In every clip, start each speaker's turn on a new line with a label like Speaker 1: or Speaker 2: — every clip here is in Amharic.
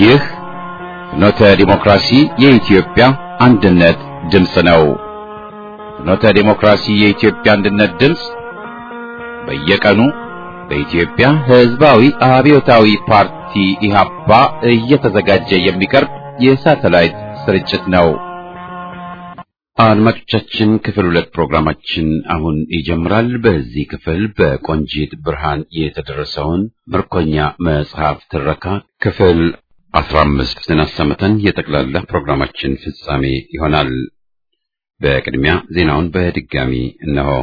Speaker 1: ይህ ፍኖተ ዲሞክራሲ የኢትዮጵያ አንድነት ድምፅ ነው። ፍኖተ ዲሞክራሲ የኢትዮጵያ አንድነት ድምፅ በየቀኑ በኢትዮጵያ ሕዝባዊ አብዮታዊ ፓርቲ ኢህአፓ እየተዘጋጀ የሚቀርብ የሳተላይት ስርጭት ነው። አድማጮቻችን ክፍል ሁለት ፕሮግራማችን አሁን ይጀምራል። በዚህ ክፍል በቆንጂት ብርሃን የተደረሰውን ምርኮኛ መጽሐፍ ትረካ ክፍል አስራ አምስት ስናሰምተን የጠቅላላ ፕሮግራማችን ፍጻሜ ይሆናል። በቅድሚያ ዜናውን በድጋሚ እነሆ።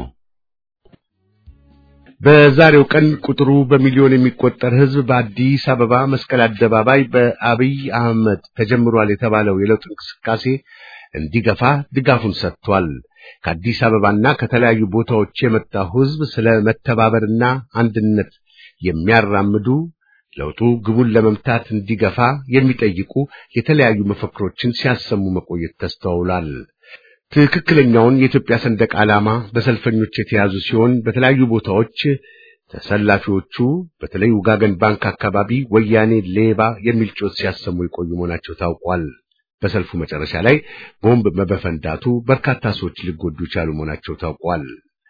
Speaker 2: በዛሬው ቀን ቁጥሩ በሚሊዮን የሚቆጠር ሕዝብ በአዲስ አበባ መስቀል አደባባይ በአብይ አህመድ ተጀምሯል የተባለው የለውጥ እንቅስቃሴ እንዲገፋ ድጋፉን ሰጥቷል። ከአዲስ አበባና ከተለያዩ ቦታዎች የመጣው ሕዝብ ስለ መተባበርና አንድነት የሚያራምዱ ለውጡ ግቡን ለመምታት እንዲገፋ የሚጠይቁ የተለያዩ መፈክሮችን ሲያሰሙ መቆየት ተስተውሏል። ትክክለኛውን የኢትዮጵያ ሰንደቅ ዓላማ በሰልፈኞች የተያዙ ሲሆን በተለያዩ ቦታዎች ተሰላፊዎቹ በተለይ ውጋገን ባንክ አካባቢ ወያኔ ሌባ የሚል ጮት ሲያሰሙ የቆዩ መሆናቸው ታውቋል። በሰልፉ መጨረሻ ላይ ቦምብ በመፈንዳቱ በርካታ ሰዎች ሊጎዱ የቻሉ መሆናቸው ታውቋል።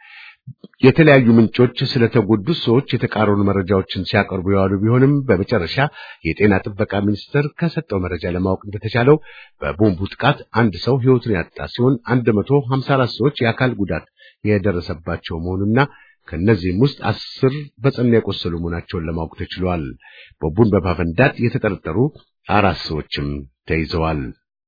Speaker 2: የተለያዩ ምንጮች ስለተጎዱት ሰዎች የተቃረኑ መረጃዎችን ሲያቀርቡ የዋሉ ቢሆንም በመጨረሻ የጤና ጥበቃ ሚኒስቴር ከሰጠው መረጃ ለማወቅ እንደተቻለው በቦምቡ ጥቃት አንድ ሰው ሕይወቱን ያጣ ሲሆን 154 ሰዎች የአካል ጉዳት የደረሰባቸው መሆኑና ከእነዚህም ውስጥ አስር በጽኑ የቆሰሉ መሆናቸውን ለማወቅ ተችሏል። ቦምቡን በማፈንዳት የተጠረጠሩ አራት ሰዎችም ተይዘዋል።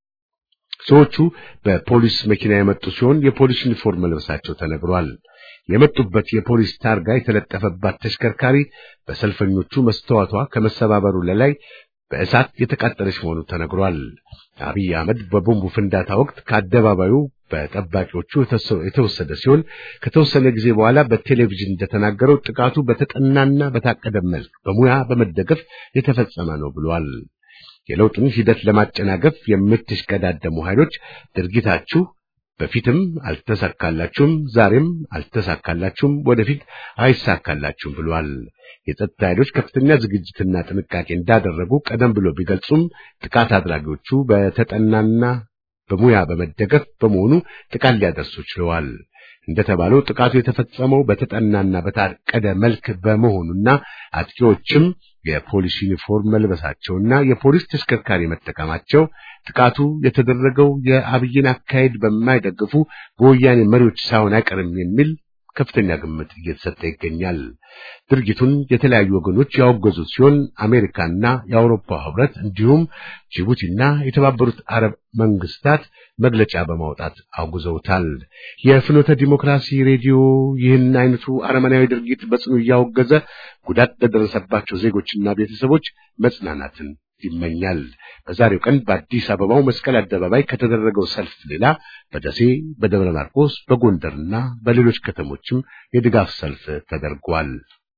Speaker 2: ሰዎቹ በፖሊስ መኪና የመጡ ሲሆን የፖሊስ ዩኒፎርም መልበሳቸው ተነግሯል። የመጡበት የፖሊስ ታርጋ የተለጠፈባት ተሽከርካሪ በሰልፈኞቹ መስተዋቷ ከመሰባበሩ ለላይ በእሳት የተቃጠለች መሆኑ ተነግሯል። አብይ አህመድ በቦምቡ ፍንዳታ ወቅት ከአደባባዩ በጠባቂዎቹ የተወሰደ ሲሆን ከተወሰነ ጊዜ በኋላ በቴሌቪዥን እንደተናገረው ጥቃቱ በተጠናና በታቀደ መልክ በሙያ በመደገፍ የተፈጸመ ነው ብሏል። የለውጡን ሂደት ለማጨናገፍ የምትሽቀዳደሙ ኃይሎች ድርጊታችሁ በፊትም አልተሳካላችሁም፣ ዛሬም አልተሳካላችሁም፣ ወደፊት አይሳካላችሁም ብሏል። የጸጥታ ኃይሎች ከፍተኛ ዝግጅትና ጥንቃቄ እንዳደረጉ ቀደም ብሎ ቢገልጹም ጥቃት አድራጊዎቹ በተጠናና በሙያ በመደገፍ በመሆኑ ጥቃት ሊያደርሱ ችለዋል። እንደተባለው ጥቃቱ የተፈጸመው በተጠናና በታቀደ መልክ በመሆኑና አጥቂዎችም የፖሊስ ዩኒፎርም መልበሳቸውና የፖሊስ ተሽከርካሪ መጠቀማቸው ጥቃቱ የተደረገው የአብይን አካሄድ በማይደግፉ በወያኔ መሪዎች ሳይሆን አይቀርም የሚል ከፍተኛ ግምት እየተሰጠ ይገኛል። ድርጊቱን የተለያዩ ወገኖች ያወገዙት ሲሆን አሜሪካና የአውሮፓ ሕብረት እንዲሁም ጅቡቲና የተባበሩት አረብ መንግስታት መግለጫ በማውጣት አውግዘውታል። የፍኖተ ዲሞክራሲ ሬዲዮ ይህን አይነቱ አረመናዊ ድርጊት በጽኑ እያወገዘ ጉዳት ለደረሰባቸው ዜጎችና ቤተሰቦች መጽናናትን ይመኛል። በዛሬው ቀን በአዲስ አበባው መስቀል አደባባይ ከተደረገው ሰልፍ ሌላ በደሴ፣ በደብረ ማርቆስ፣ በጎንደርና በሌሎች ከተሞችም የድጋፍ ሰልፍ ተደርጓል።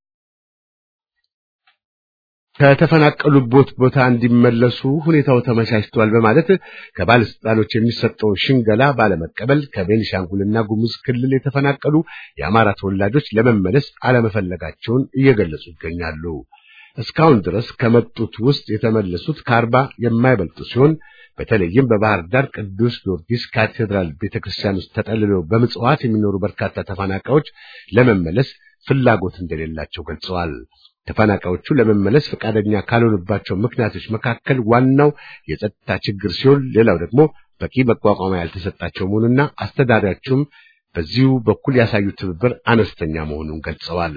Speaker 2: ከተፈናቀሉበት ቦታ እንዲመለሱ ሁኔታው ተመቻችቷል በማለት ከባለስልጣኖች የሚሰጠውን ሽንገላ ባለመቀበል ከቤኒሻንጉልና ጉሙዝ ክልል የተፈናቀሉ የአማራ ተወላጆች ለመመለስ አለመፈለጋቸውን እየገለጹ ይገኛሉ። እስካሁን ድረስ ከመጡት ውስጥ የተመለሱት ከአርባ የማይበልጡ ሲሆን በተለይም በባህር ዳር ቅዱስ ጊዮርጊስ ካቴድራል ቤተክርስቲያን ውስጥ ተጠልለው በምጽዋት የሚኖሩ በርካታ ተፈናቃዮች ለመመለስ ፍላጎት እንደሌላቸው ገልጸዋል። ተፈናቃዮቹ ለመመለስ ፈቃደኛ ካልሆኑባቸው ምክንያቶች መካከል ዋናው የጸጥታ ችግር ሲሆን፣ ሌላው ደግሞ በቂ መቋቋሚያ ያልተሰጣቸው መሆኑና አስተዳዳሪያቸውም በዚሁ በኩል ያሳዩት ትብብር አነስተኛ መሆኑን ገልጸዋል።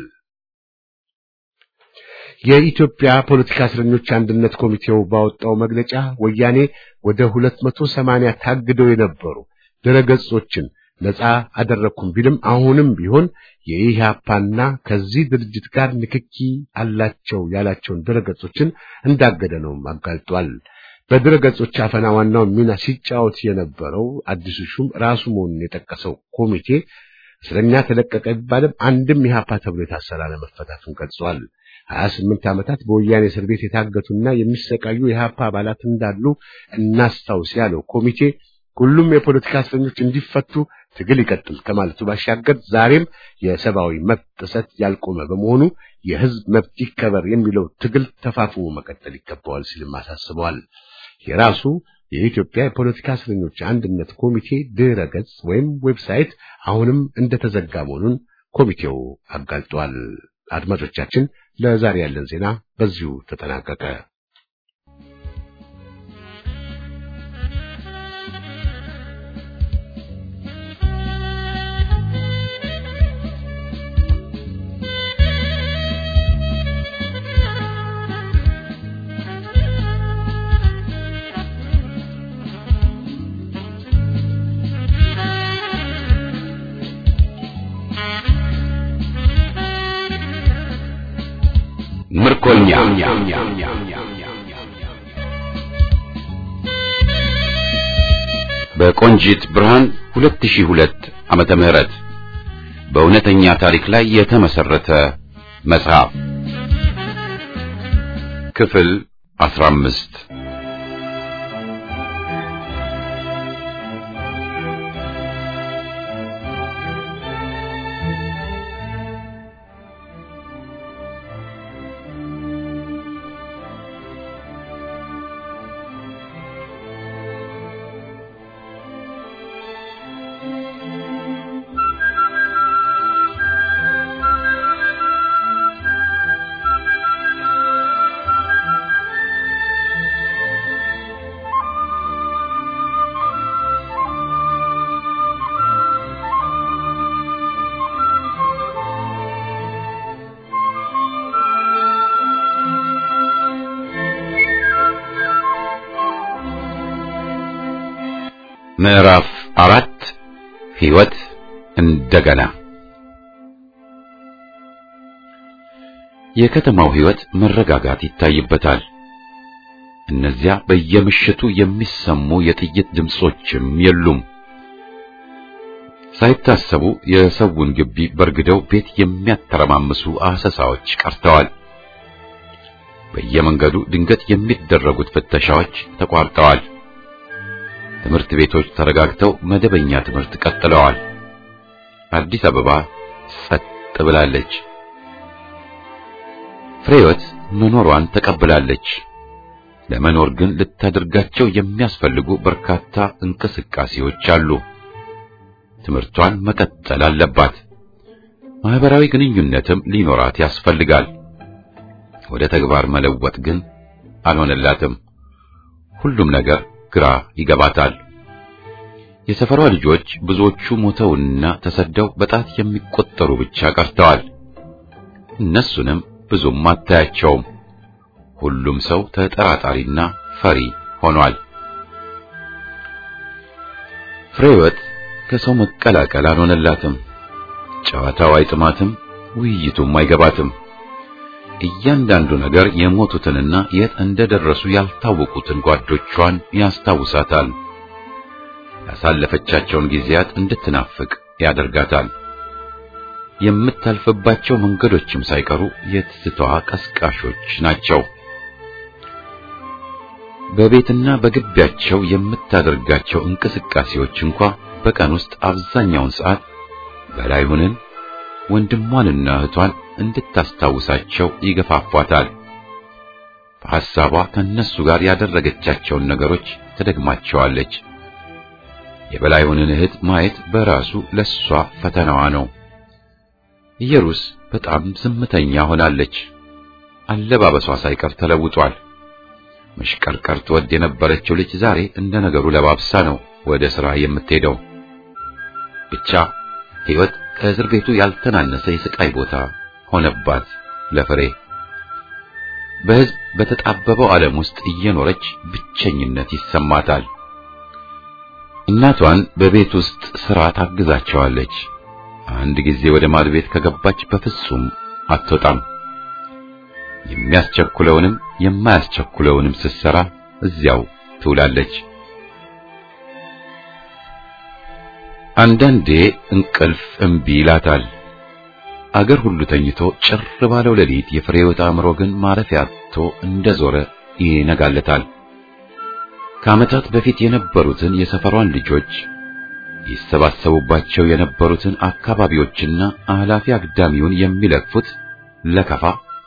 Speaker 2: የኢትዮጵያ ፖለቲካ እስረኞች አንድነት ኮሚቴው ባወጣው መግለጫ ወያኔ ወደ 280 ታግደው የነበሩ ድረገጾችን ነፃ አደረኩም ቢልም አሁንም ቢሆን የኢህአፓና ከዚህ ድርጅት ጋር ንክኪ አላቸው ያላቸውን ድረገጾችን እንዳገደ ነው አጋልጧል። በድረገጾች አፈና ዋናውን ሚና ሲጫወት የነበረው አዲሱ ሹም ራሱ መሆኑን የጠቀሰው ኮሚቴ እስረኛ ተለቀቀ ቢባልም አንድም ኢህአፓ ተብሎ የታሰረ አለመፈታቱን ገልጿል። ሀያ ስምንት ዓመታት በወያኔ እስር ቤት የታገቱና የሚሰቃዩ የኢህአፓ አባላት እንዳሉ እናስታውስ ያለው ኮሚቴ ሁሉም የፖለቲካ እስረኞች እንዲፈቱ ትግል ይቀጥል ከማለቱ ባሻገር ዛሬም የሰብአዊ መብት ጥሰት ያልቆመ በመሆኑ የህዝብ መብት ይከበር የሚለው ትግል ተፋፍሞ መቀጠል ይገባዋል ሲልም አሳስበዋል። የራሱ የኢትዮጵያ የፖለቲካ እስረኞች አንድነት ኮሚቴ ድረ ገጽ ወይም ዌብሳይት አሁንም እንደተዘጋ መሆኑን ኮሚቴው አጋልጧል። አድማጮቻችን፣ ለዛሬ ያለን ዜና በዚሁ ተጠናቀቀ።
Speaker 1: ምርኮኛ በቆንጂት ብርሃን 2002 ዓመተ ምህረት በእውነተኛ ታሪክ ላይ የተመሰረተ መጽሐፍ ክፍል 15 ምዕራፍ አራት ሕይወት እንደገና የከተማው ሕይወት መረጋጋት ይታይበታል። እነዚያ በየምሽቱ የሚሰሙ የጥይት ድምጾችም የሉም። ሳይታሰቡ የሰውን ግቢ በርግደው ቤት የሚያተረማምሱ አሰሳዎች ቀርተዋል። በየመንገዱ ድንገት የሚደረጉት ፍተሻዎች ተቋርጠዋል። ትምህርት ቤቶች ተረጋግተው መደበኛ ትምህርት ቀጥለዋል። አዲስ አበባ ጸጥ ብላለች። ፍሬወት መኖሯን ተቀብላለች። ለመኖር ግን ልታደርጋቸው የሚያስፈልጉ በርካታ እንቅስቃሴዎች አሉ። ትምህርቷን መቀጠል አለባት። ማህበራዊ ግንኙነትም ሊኖራት ያስፈልጋል። ወደ ተግባር መለወጥ ግን አልሆነላትም። ሁሉም ነገር ግራ ይገባታል። የሰፈሯ ልጆች ብዙዎቹ ሞተውና ተሰደው በጣት የሚቆጠሩ ብቻ ቀርተዋል። እነሱንም ብዙም አታያቸውም። ሁሉም ሰው ተጠራጣሪና ፈሪ ሆኗል። ፍሬወት ከሰው መቀላቀል አልሆነላትም። ጨዋታው አይጥማትም፣ ውይይቱም አይገባትም። እያንዳንዱ ነገር የሞቱትንና የት እንደደረሱ ያልታወቁትን ጓዶቿን ያስታውሳታል። ያሳለፈቻቸውን ጊዜያት እንድትናፍቅ ያደርጋታል። የምታልፍባቸው መንገዶችም ሳይቀሩ የትዝታዋ ቀስቃሾች ናቸው። በቤትና በግቢያቸው የምታደርጋቸው እንቅስቃሴዎች እንኳ በቀን ውስጥ አብዛኛውን ሰዓት በላይሁንን ወንድሟንና እህቷን እንድታስታውሳቸው ይገፋፏታል። በሐሳቧ ከነሱ ጋር ያደረገቻቸውን ነገሮች ትደግማቸዋለች። የበላይሁንን እህት ማየት በራሱ ለሷ ፈተናዋ ነው። ኢየሩስ በጣም ዝምተኛ ሆናለች። አለባበሷ ሳይቀር ተለውጧል። መሽቀርቀር ትወድ የነበረችው ልጅ ዛሬ እንደ ነገሩ ለባብሳ ነው ወደ ሥራ የምትሄደው። ብቻ ሕይወት ከእስር ቤቱ ያልተናነሰ የስቃይ ቦታ ሆነባት ለፍሬ። በሕዝብ በተጣበበው ዓለም ውስጥ እየኖረች ብቸኝነት ይሰማታል። እናቷን በቤት ውስጥ ሥራ ታግዛቸዋለች። አንድ ጊዜ ወደ ማድ ቤት ከገባች በፍጹም አትወጣም። የሚያስቸኩለውንም የማያስቸኩለውንም ስትሰራ እዚያው ትውላለች። አንዳንዴ እንቅልፍ እምቢ ይላታል። አገር ሁሉ ተኝቶ ጭር ባለው ሌሊት የፍሬህይወት አእምሮ ግን ማረፊያ አጥቶ እንደዞረ ይነጋለታል። ከዓመታት በፊት የነበሩትን የሰፈሯን ልጆች ይሰባሰቡባቸው የነበሩትን አካባቢዎችና አላፊ አግዳሚውን የሚለቅፉት ለከፋ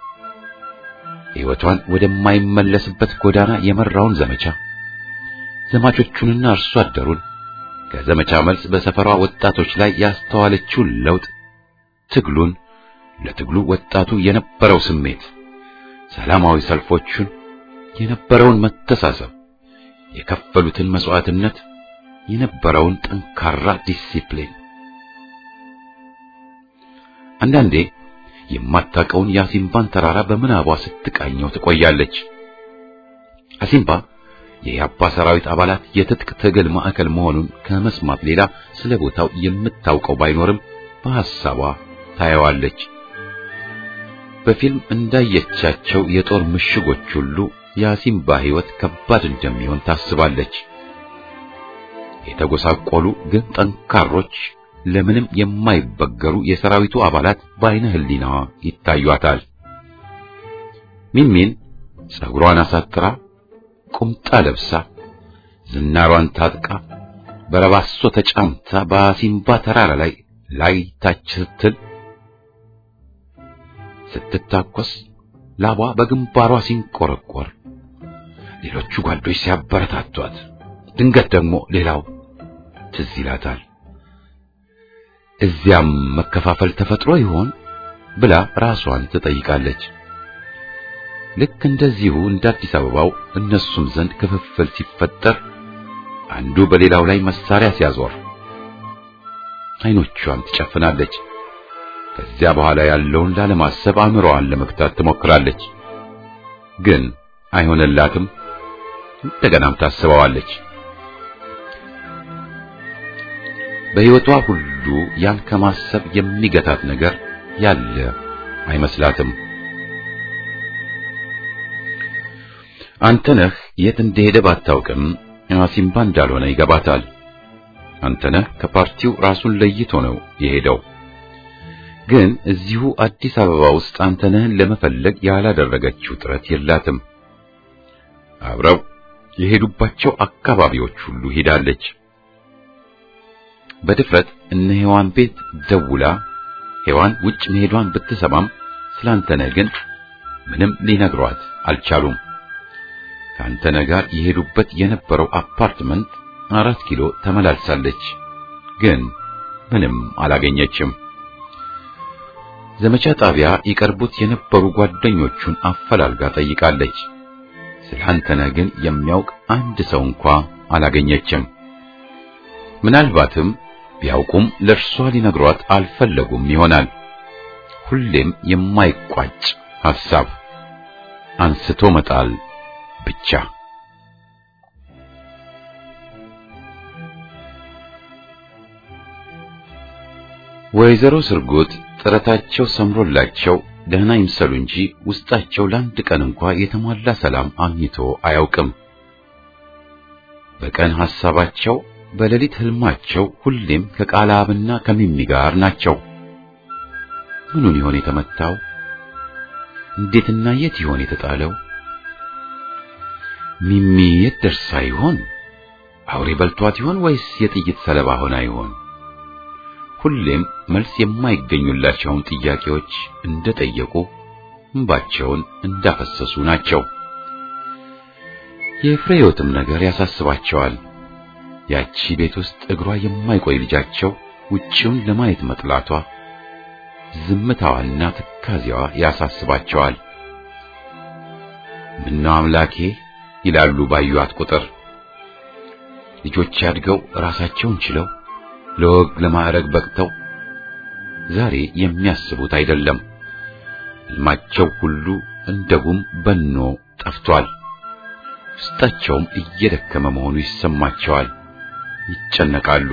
Speaker 1: ሕይወቷን ወደማይመለስበት ጎዳና የመራውን ዘመቻ ዘማቾቹንና አርሶ አደሩን ከዘመቻ መልስ በሰፈሯ ወጣቶች ላይ ያስተዋለችውን ለውጥ ትግሉን ለትግሉ ወጣቱ የነበረው ስሜት ሰላማዊ ሰልፎቹን የነበረውን መተሳሰብ የከፈሉትን መስዋዕትነት የነበረውን ጠንካራ ዲሲፕሊን አንዳንዴ የማታውቀውን የአሲምባን ተራራ በምናቧ ስትቃኘው ትቆያለች። አሲምባ የያባ ሰራዊት አባላት የትጥቅ ትግል ማዕከል መሆኑን ከመስማት ሌላ ስለ ቦታው የምታውቀው ባይኖርም በሐሳቧ ታየዋለች። በፊልም እንዳየቻቸው የጦር ምሽጎች ሁሉ የአሲምባ ሕይወት ከባድ እንደሚሆን ታስባለች። የተጎሳቆሉ ግን ጠንካሮች ለምንም የማይበገሩ የሰራዊቱ አባላት በአይነ ህሊናዋ ይታዩአታል። ሚንሚን ጸጉሯን አሳጥራ ቁምጣ ለብሳ ዝናሯን ታጥቃ በረባሶ ተጫምታ በአሲምባ ተራራ ላይ ላይ ታች ስትል ስትታኮስ ላቧ በግንባሯ ሲንቆረቆር ሌሎቹ ጓዶች ሲያበረታቷት ድንገት ደግሞ ሌላው ትዝ ይላታል። እዚያም መከፋፈል ተፈጥሮ ይሆን ብላ ራሷን ትጠይቃለች። ልክ እንደዚሁ እንደ አዲስ አበባው እነሱም ዘንድ ክፍፍል ሲፈጠር አንዱ በሌላው ላይ መሳሪያ ሲያዞር አይኖቿን ትጨፍናለች። ከዚያ በኋላ ያለውን ላለማሰብ አእምሮዋን ለመግታት ትሞክራለች። ግን አይሆንላትም። እንደገናም ታስበዋለች። በሕይወቷ ሁሉ ያን ከማሰብ የሚገታት ነገር ያለ አይመስላትም። አንተነህ የት እንደሄደ ባታውቅም አሲምባ እንዳልሆነ ይገባታል። አንተነህ ከፓርቲው ራሱን ለይቶ ነው የሄደው። ግን እዚሁ አዲስ አበባ ውስጥ አንተነህን ለመፈለግ ያላደረገችው ጥረት የላትም። አብረው የሄዱባቸው አካባቢዎች ሁሉ ሄዳለች። በድፍረት እነ ሔዋን ቤት ደውላ ሔዋን ውጭ መሄዷን ብትሰማም ስላንተነህ ግን ምንም ሊነግሯት አልቻሉም። ከአንተነህ ጋር የሄዱበት የነበረው አፓርትመንት አራት ኪሎ ተመላልሳለች፣ ግን ምንም አላገኘችም። ዘመቻ ጣቢያ ይቀርቡት የነበሩ ጓደኞቹን አፈላልጋ ጠይቃለች። ስለ አንተነህ ግን የሚያውቅ አንድ ሰው እንኳ አላገኘችም። ምናልባትም ቢያውቁም ለእርሷ ሊነግሯት አልፈለጉም ይሆናል። ሁሌም የማይቋጭ ሐሳብ አንስቶ መጣል ብቻ። ወይዘሮ ስርጉት ጥረታቸው ሰምሮላቸው ደህና ይምሰሉ እንጂ ውስጣቸው ለአንድ ቀን እንኳ የተሟላ ሰላም አግኝቶ አያውቅም። በቀን ሐሳባቸው በሌሊት ህልማቸው ሁሌም ከቃላብና ከሚሚ ጋር ናቸው። ምኑን ይሆን የተመታው? እንዴትና የት ይሆን የተጣለው? ሚሚ የት ደርሳ ይሆን? አውሬ በልቷት ይሆን ወይስ የጥይት ሰለባ ሆና ይሆን? ሁሌም መልስ የማይገኙላቸውን ጥያቄዎች እንደጠየቁ እንባቸውን እንዳፈሰሱ ናቸው። የፍሬዮትም ነገር ያሳስባቸዋል። ያቺ ቤት ውስጥ እግሯ የማይቆይ ልጃቸው ውጪውን ለማየት መጥላቷ፣ ዝምታዋና ትካዜዋ ያሳስባቸዋል። ምነው አምላኬ ይላሉ ባዩአት ቁጥር። ልጆች ያድገው ራሳቸውን ችለው ለወግ ለማዕረግ በቅተው ዛሬ የሚያስቡት አይደለም። ሕልማቸው ሁሉ እንደ ጉም በኖ ጠፍቷል። ውስጣቸውም እየደከመ መሆኑ ይሰማቸዋል። ይጨነቃሉ።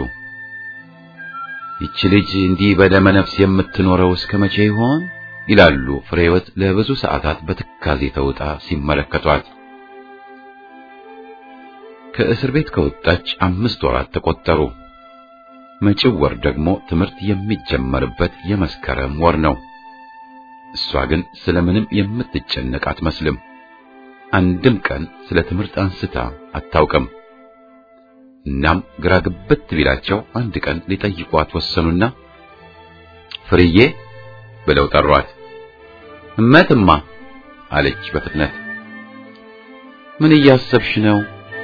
Speaker 1: ይቺ ልጅ እንዲህ በደመ ነፍስ የምትኖረው እስከ መቼ ይሆን ይላሉ ፍሬህይወት ለብዙ ሰዓታት በትካዜ ተውጣ ሲመለከቷት። ከእስር ቤት ከወጣች አምስት ወራት ተቆጠሩ። መጪው ወር ደግሞ ትምህርት የሚጀመርበት የመስከረም ወር ነው። እሷ ግን ስለምንም የምትጨነቅ አትመስልም። አንድም ቀን ስለ ትምህርት አንስታ አታውቅም። እናም ግራ ግብት ቢላቸው አንድ ቀን ሊጠይቋት ወሰኑና ፍርዬ ብለው ጠሯት። እመትማ አለች በፍጥነት። ምን እያሰብሽ ነው?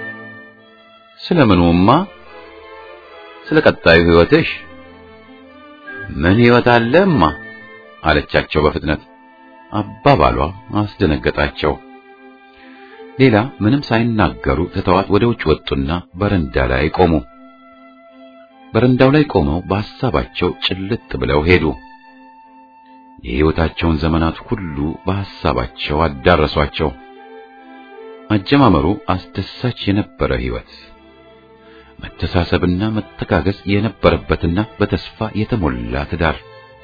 Speaker 1: ስለምኑማ? ስለ ቀጣዩ ሕይወትሽ። ምን ሕይወት አለማ አለቻቸው በፍጥነት። አባባሏ አስደነገጣቸው። ሌላ ምንም ሳይናገሩ ትተዋት ወደ ውጭ ወጡና በረንዳ ላይ ቆሙ። በረንዳው ላይ ቆመው በሐሳባቸው ጭልጥ ብለው ሄዱ። የሕይወታቸውን ዘመናት ሁሉ በሐሳባቸው አዳረሷቸው። አጀማመሩ አስደሳች የነበረ ሕይወት፣ መተሳሰብና መተጋገዝ የነበረበትና በተስፋ የተሞላ ትዳር፣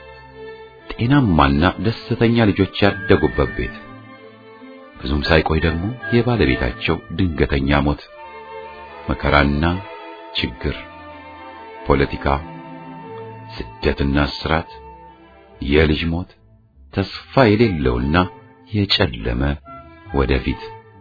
Speaker 1: ጤናማና ደስተኛ ልጆች ያደጉበት ቤት። ብዙም ሳይቆይ ደግሞ የባለቤታቸው ድንገተኛ ሞት፣ መከራና ችግር፣ ፖለቲካ፣ ስደትና እስራት፣ የልጅ ሞት፣ ተስፋ የሌለውና የጨለመ ወደፊት።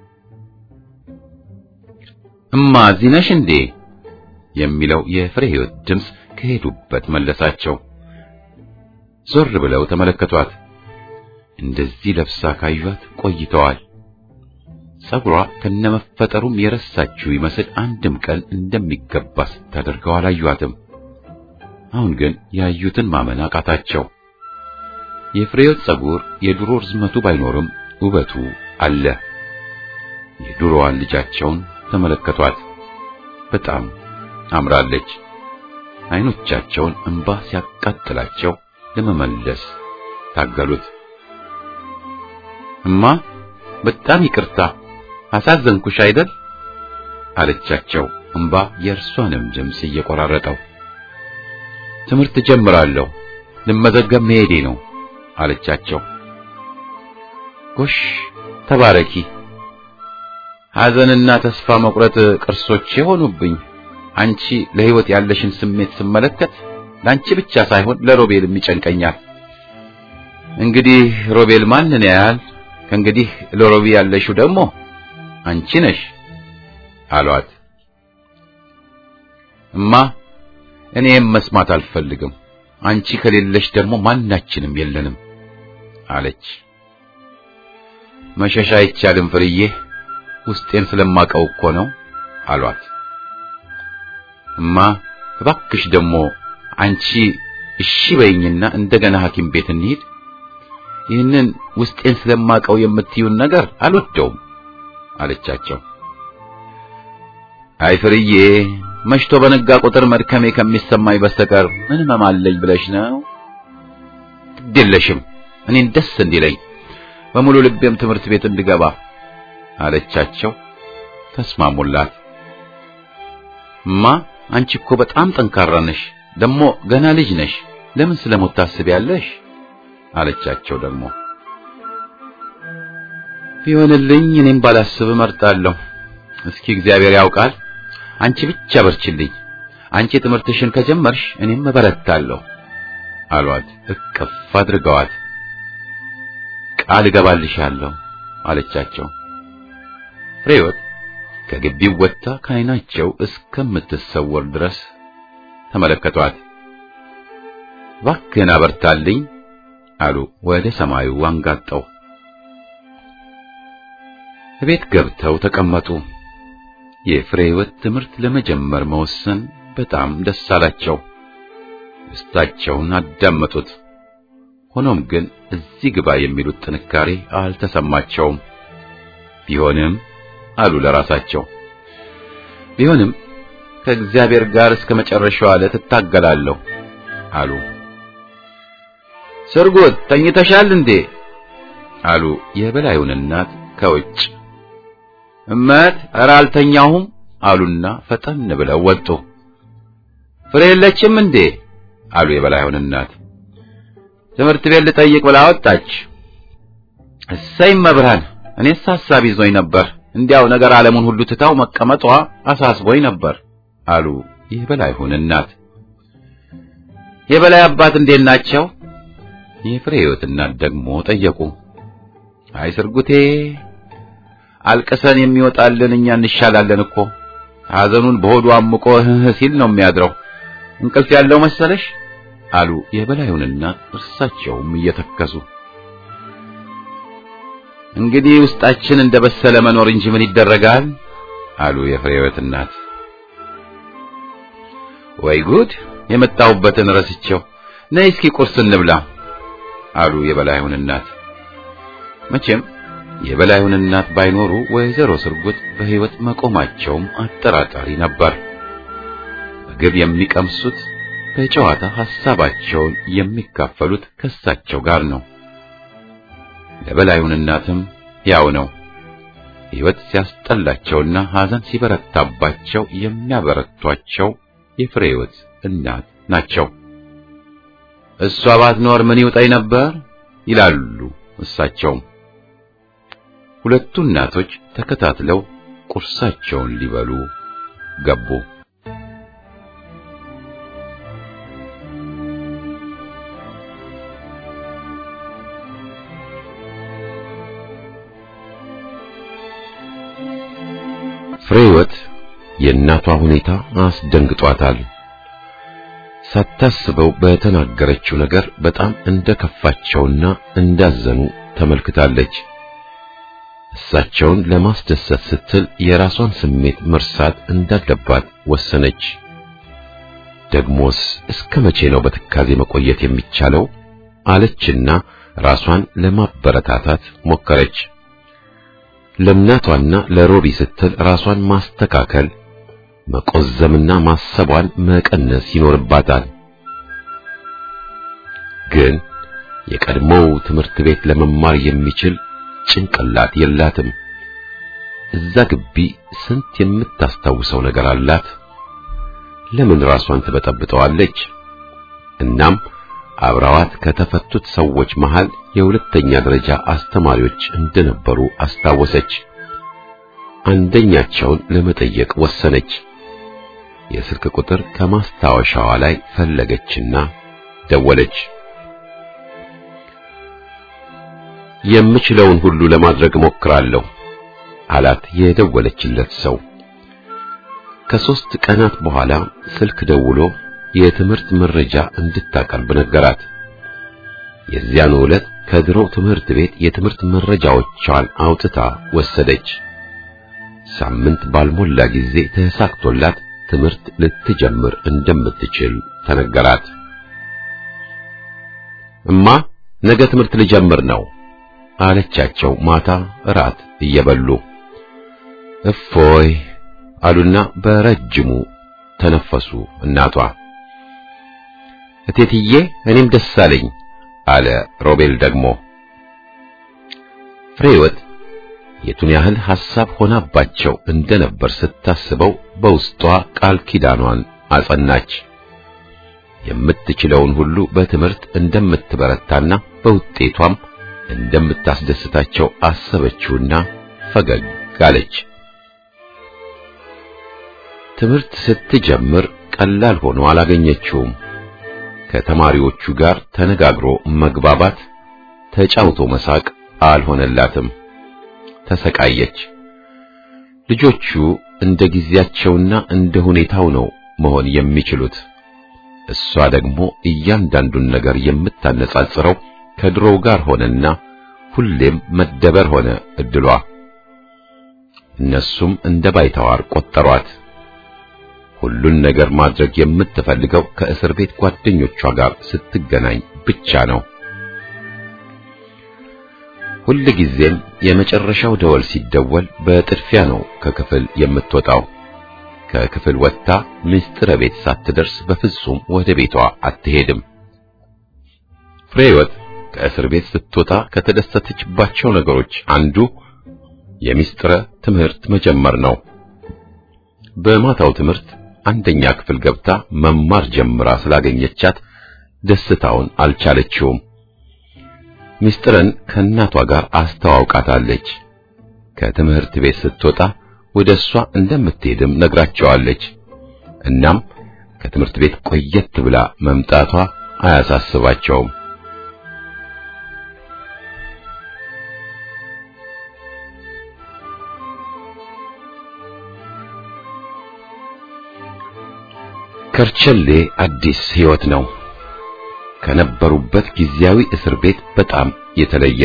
Speaker 1: እማ እዚህ ነሽ እንዴ የሚለው የፍሬ ሕይወት ድምፅ ከሄዱበት መለሳቸው። ዞር ብለው ተመለከቷት። እንደዚህ ለብሳ ካዩት ቆይተዋል። ጸጉሯ ከነመፈጠሩም የረሳችው ይመስል አንድም ቀን እንደሚገባ ስታደርገው አላዩአትም። አሁን ግን ያዩትን ማመን አቃታቸው። የፍሬህይወት ጸጉር የድሮ ርዝመቱ ባይኖርም ውበቱ አለ። የድሮዋን ልጃቸውን ተመለከቷት። በጣም አምራለች። አይኖቻቸውን እንባ ሲያቃጥላቸው ለመመለስ ታገሉት። እማ በጣም ይቅርታ አሳዘንኩሽ አይደል? አለቻቸው እንባ የእርሷንም ድምፅ እየቆራረጠው። ትምህርት ጀምራለሁ፣ ልመዘገብ መሄዴ ነው አለቻቸው። ጎሽ ተባረኪ። ሐዘንና ተስፋ መቁረጥ ቅርሶቼ ሆኑብኝ። አንቺ ለሕይወት ያለሽን ስሜት ስመለከት ለአንቺ ብቻ ሳይሆን ለሮቤልም ይጨንቀኛል። እንግዲህ ሮቤል ማንን ያያል? ከእንግዲህ ለሮቢ ያለሽው ደግሞ አንቺ ነሽ አሏት። እማ እኔም መስማት አልፈልግም። አንቺ ከሌለሽ ደግሞ ማናችንም የለንም አለች። መሸሻ አይቻልም ፍርዬ፣ ውስጤን ስለማቀው እኮ ነው አሏት። እማ እባክሽ ደግሞ አንቺ እሺ በይኝና እንደገና ሐኪም ቤት እንሂድ። ይህንን ውስጤን ስለማቀው የምትዩን ነገር አልወደውም አለቻቸው። አይ ፍርዬ፣ መሽቶ በነጋ ቁጥር መድከሜ ከሚሰማኝ በስተቀር ምን ሕመም አለኝ ብለሽ ነው? ግድ የለሽም እኔን ደስ እንዲለኝ በሙሉ ልቤም ትምህርት ቤት እንድገባ አለቻቸው። ተስማሙላት። እማ አንቺ እኮ በጣም ጠንካራ ነሽ፣ ደግሞ ገና ልጅ ነሽ። ለምን ስለሞት ታስቢያለሽ? አለቻቸው። ደግሞ ቢሆንልኝ እኔም ባላስብ እመርጣለሁ። እስኪ እግዚአብሔር ያውቃል። አንቺ ብቻ በርችልኝ። አንቺ ትምህርትሽን ከጀመርሽ እኔም እበረታለሁ አሏት። እቅፍ አድርገዋት ቃል እገባልሻለሁ አለቻቸው። ፍሬወት ከግቢው ወጥታ ከዓይናቸው እስከምትሰወር ድረስ ተመለከቷት። እባክህን አበርታልኝ አሉ ወደ ሰማዩ አንጋጠው። ቤት ገብተው ተቀመጡ። የፍሬ ሕይወት ትምህርት ለመጀመር መወሰን በጣም ደስ አላቸው። ደስታቸውን አዳመጡት። ሆኖም ግን እዚህ ግባ የሚሉት ጥንካሬ አልተሰማቸውም። ቢሆንም አሉ ለራሳቸው ቢሆንም ከእግዚአብሔር ጋር እስከ መጨረሻው ዕለት እታገላለሁ አሉ። ስርጉት ተኝተሻል እንዴ? አሉ የበላዩን እናት ከውጭ። እመት ኧረ አልተኛሁም አሉና ፈጠን ብለው ወጡ። ፍሬ የለችም እንዴ? አሉ የበላዩን እናት። ትምህርት ቤት ልጠይቅ ብላ ወጣች። እሰይ መብርሃን፣ እኔስ ሐሳብ ይዞኝ ነበር። እንዲያው ነገር ዓለሙን ሁሉ ትታው መቀመጧ አሳስቦኝ ነበር አሉ የበላይሁን እናት። የበላይ አባት እንዴት ናቸው? የፍሬ ሕይወት እናት ደግሞ ጠየቁ። አይ ስርጉቴ፣ አልቅሰን የሚወጣልን እኛ እንሻላለን እኮ ሐዘኑን በሆዱ አምቆ እህ ሲል ነው የሚያድረው። እንቅልፍ ያለው መሰለሽ አሉ የበላዩን እናት እርሳቸውም እየተከሱ። እንግዲህ ውስጣችን እንደ በሰለ መኖር እንጂ ምን ይደረጋል አሉ የፍሬህይወት እናት። ወይ ጉድ የመጣሁበትን ረስቼው፣ ነይ እስኪ ቁርስ እንብላ አሉ የበላዩን እናት። መቼም የበላዩን እናት ባይኖሩ ወይዘሮ ስርጉት በሕይወት መቆማቸውም አጠራጣሪ ነበር። ምግብ የሚቀምሱት በጨዋታ ሐሳባቸውን የሚካፈሉት ከሳቸው ጋር ነው። ለበላዩን እናትም ያው ነው። ሕይወት ሲያስጠላቸውና ሐዘን ሲበረታባቸው የሚያበረቷቸው የፍሬህይወት እናት ናቸው። እሷ ባትኖር ምን ይውጠኝ ነበር ይላሉ እሳቸውም። ሁለቱ እናቶች ተከታትለው ቁርሳቸውን ሊበሉ ገቡ። ፍሬህይወት የእናቷ ሁኔታ አስደንግጧታል። ሳታስበው በተናገረችው ነገር በጣም እንደከፋቸውና እንዳዘኑ ተመልክታለች። እሳቸውን ለማስደሰት ስትል የራሷን ስሜት መርሳት እንዳለባት ወሰነች። ደግሞስ እስከ መቼ ነው በትካዜ መቆየት የሚቻለው? አለችና ራሷን ለማበረታታት ሞከረች። ለእናቷና ለሮቢ ስትል ራሷን ማስተካከል መቆዘምና ማሰቧን መቀነስ ይኖርባታል። ግን የቀድሞው ትምህርት ቤት ለመማር የሚችል ጭንቅላት የላትም። እዛ ግቢ ስንት የምታስታውሰው ነገር አላት። ለምን ራሷን ትበጠብጠዋለች? እናም አብረዋት ከተፈቱት ሰዎች መሃል የሁለተኛ ደረጃ አስተማሪዎች እንደነበሩ አስታወሰች። አንደኛቸውን ለመጠየቅ ወሰነች። የስልክ ቁጥር ከማስታወሻዋ ላይ ፈለገችና ደወለች። የምችለውን ሁሉ ለማድረግ ሞክራለሁ አላት የደወለችለት ሰው። ከሦስት ቀናት በኋላ ስልክ ደውሎ የትምህርት መረጃ እንድታቀርብ ነገራት። የዚያኑ ዕለት ከድሮ ትምህርት ቤት የትምህርት መረጃዎቿን አውጥታ ወሰደች። ሳምንት ባልሞላ ጊዜ ተሳክቶላት ትምህርት ልትጀምር እንደምትችል ተነገራት። እማ ነገ ትምህርት ልጀምር ነው አለቻቸው ማታ እራት እየበሉ። እፎይ አሉና በረጅሙ ተነፈሱ እናቷ። እቴትዬ እኔም ደስ አለኝ አለ ሮቤል ደግሞ። ፍሬህይወት የቱን ያህል ሐሳብ ሆናባቸው እንደነበር ስታስበው በውስጧ ቃል ኪዳኗን አጸናች። የምትችለውን ሁሉ በትምህርት እንደምትበረታና በውጤቷም እንደምታስደስታቸው አሰበችውና ፈገግ አለች። ትምህርት ስትጀምር ቀላል ሆኖ አላገኘችውም። ከተማሪዎቹ ጋር ተነጋግሮ መግባባት፣ ተጫውቶ መሳቅ አልሆነላትም። ተሰቃየች። ልጆቹ እንደ ጊዜያቸውና እንደ ሁኔታው ነው መሆን የሚችሉት። እሷ ደግሞ እያንዳንዱን ነገር የምታነጻጽረው ከድሮው ጋር ሆነና ሁሌም መደበር ሆነ እድሏ። እነሱም እንደ ባይተዋር ቆጠሯት። ሁሉን ነገር ማድረግ የምትፈልገው ከእስር ቤት ጓደኞቿ ጋር ስትገናኝ ብቻ ነው። ሁል ጊዜም የመጨረሻው ደወል ሲደወል በጥድፊያ ነው ከክፍል የምትወጣው። ከክፍል ወጥታ ምስጢረ ቤት ሳትደርስ በፍጹም ወደ ቤቷ አትሄድም። ፍሬህይወት ከእስር ቤት ስትወጣ ከተደሰተችባቸው ነገሮች አንዱ የምስጢረ ትምህርት መጀመር ነው። በማታው ትምህርት አንደኛ ክፍል ገብታ መማር ጀምራ ስላገኘቻት ደስታውን አልቻለችውም። ምስጢርን ከእናቷ ጋር አስተዋውቃታለች። ከትምህርት ቤት ስትወጣ ወደ እሷ እንደምትሄድም ነግራቸዋለች። እናም ከትምህርት ቤት ቆየት ብላ መምጣቷ አያሳስባቸውም። ከርቸሌ አዲስ ሕይወት ነው። ከነበሩበት ጊዜያዊ እስር ቤት በጣም የተለየ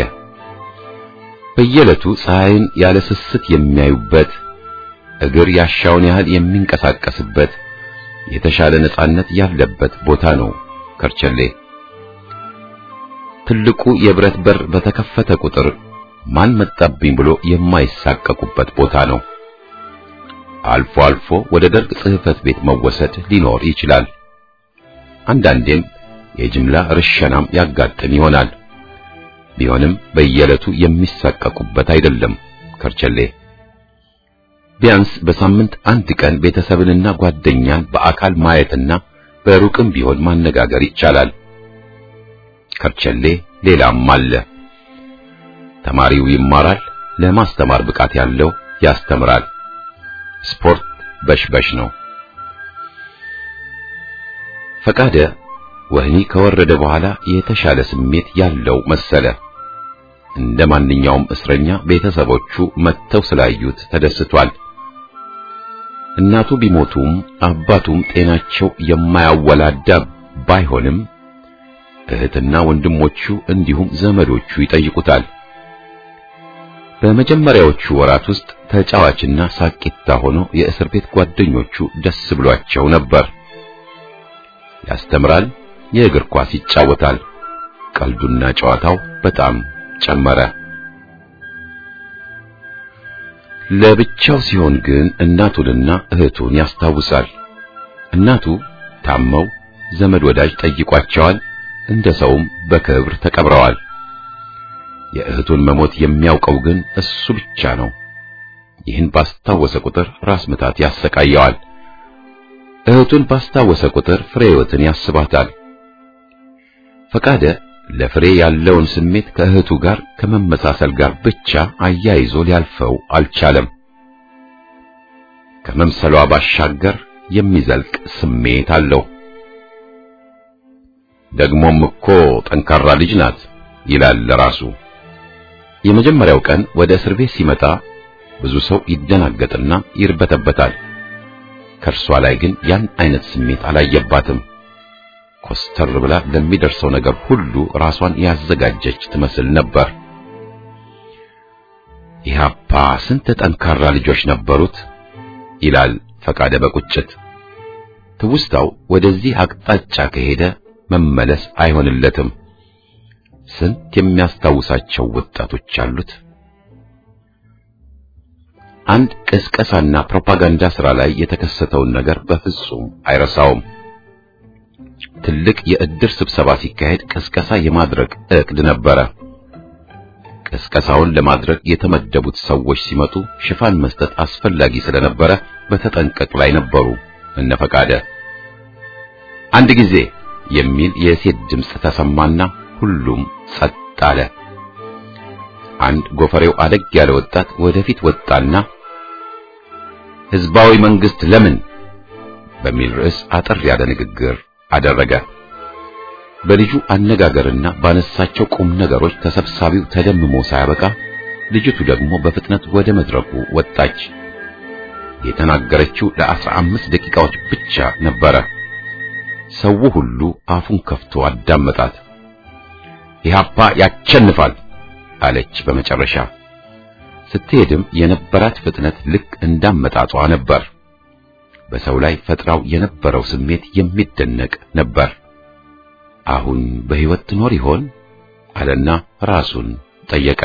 Speaker 1: በየዕለቱ ፀሐይን ያለ ስስት የሚያዩበት እግር ያሻውን ያህል የሚንቀሳቀስበት የተሻለ ነጻነት ያለበት ቦታ ነው ከርቸሌ። ትልቁ የብረት በር በተከፈተ ቁጥር ማን መጣብኝ ብሎ የማይሳቀቁበት ቦታ ነው። አልፎ አልፎ ወደ ደርግ ጽሕፈት ቤት መወሰድ ሊኖር ይችላል። አንዳንዴም የጅምላ ርሸናም ያጋጥም ይሆናል። ቢሆንም በየዕለቱ የሚሳቀቁበት አይደለም ከርቸሌ። ቢያንስ በሳምንት አንድ ቀን ቤተሰብንና ጓደኛን በአካል ማየትና በሩቅም ቢሆን ማነጋገር ይቻላል። ከርቸሌ ሌላም አለ። ተማሪው ይማራል፣ ለማስተማር ብቃት ያለው ያስተምራል። ስፖርት በሽበሽ ነው። ፈቃደ ወህኒ ከወረደ በኋላ የተሻለ ስሜት ያለው መሰለ። እንደ ማንኛውም እስረኛ ቤተሰቦቹ መጥተው ስላዩት ተደስቷል። እናቱ ቢሞቱም አባቱም ጤናቸው የማያወላዳ ባይሆንም እህትና ወንድሞቹ እንዲሁም ዘመዶቹ ይጠይቁታል። በመጀመሪያዎቹ ወራት ውስጥ ተጫዋችና ሳቂታ ሆኖ የእስር ቤት ጓደኞቹ ደስ ብሏቸው ነበር። ያስተምራል፣ የእግር ኳስ ይጫወታል። ቀልዱና ጨዋታው በጣም ጨመረ። ለብቻው ሲሆን ግን እናቱንና እህቱን ያስታውሳል። እናቱ ታመው ዘመድ ወዳጅ ጠይቋቸዋል። እንደ ሰውም በክብር ተቀብረዋል። የእህቱን መሞት የሚያውቀው ግን እሱ ብቻ ነው። ይህን ባስታወሰ ቁጥር ራስ ምታት ያሰቃየዋል። እህቱን ባስታወሰ ቁጥር ፍሬ ሕይወትን ያስባታል። ፈቃደ ለፍሬ ያለውን ስሜት ከእህቱ ጋር ከመመሳሰል ጋር ብቻ አያይዞ ሊያልፈው አልቻለም። ከመምሰሏ ባሻገር የሚዘልቅ ስሜት አለው። ደግሞም እኮ ጠንካራ ልጅ ናት ይላል ለራሱ። የመጀመሪያው ቀን ወደ እስር ቤት ሲመጣ ብዙ ሰው ይደናገጥና ይርበተበታል። ከእርሷ ላይ ግን ያን አይነት ስሜት አላየባትም። ኮስተር ብላ ለሚደርሰው ነገር ሁሉ ራሷን ያዘጋጀች ትመስል ነበር። ኢህአፓ ስንት ጠንካራ ልጆች ነበሩት ይላል ፈቃደ በቁጭት። ትውስታው ወደዚህ አቅጣጫ ከሄደ መመለስ አይሆንለትም። ስንት የሚያስታውሳቸው ወጣቶች አሉት። አንድ ቅስቀሳና ፕሮፓጋንዳ ሥራ ላይ የተከሰተውን ነገር በፍጹም አይረሳውም። ትልቅ የእድር ስብሰባ ሲካሄድ ቅስቀሳ የማድረግ ዕቅድ ነበረ። ቅስቀሳውን ለማድረግ የተመደቡት ሰዎች ሲመጡ ሽፋን መስጠት አስፈላጊ ስለነበረ በተጠንቀቅ ላይ ነበሩ እነ ፈቃደ። አንድ ጊዜ የሚል የሴት ድምፅ ተሰማና ሁሉም ጸጥ አለ። አንድ ጎፈሬው አደግ ያለ ወጣት ወደፊት ወጣና ሕዝባዊ መንግስት ለምን በሚል ርዕስ አጠር ያለ ንግግር አደረገ። በልጁ አነጋገርና ባነሳቸው ቁም ነገሮች ተሰብሳቢው ተደምሞ ሳያበቃ ልጅቱ ደግሞ በፍጥነት ወደ መድረኩ ወጣች። የተናገረችው ለአስራ አምስት ደቂቃዎች ብቻ ነበረ። ሰው ሁሉ አፉን ከፍቶ አዳመጣት። ኢህአፓ ያቸንፋል አለች በመጨረሻ። ስትሄድም የነበራት ፍጥነት ልክ እንዳመጣጧ ነበር። በሰው ላይ ፈጥራው የነበረው ስሜት የሚደነቅ ነበር። አሁን በሕይወት ትኖር ይሆን አለና ራሱን ጠየቀ።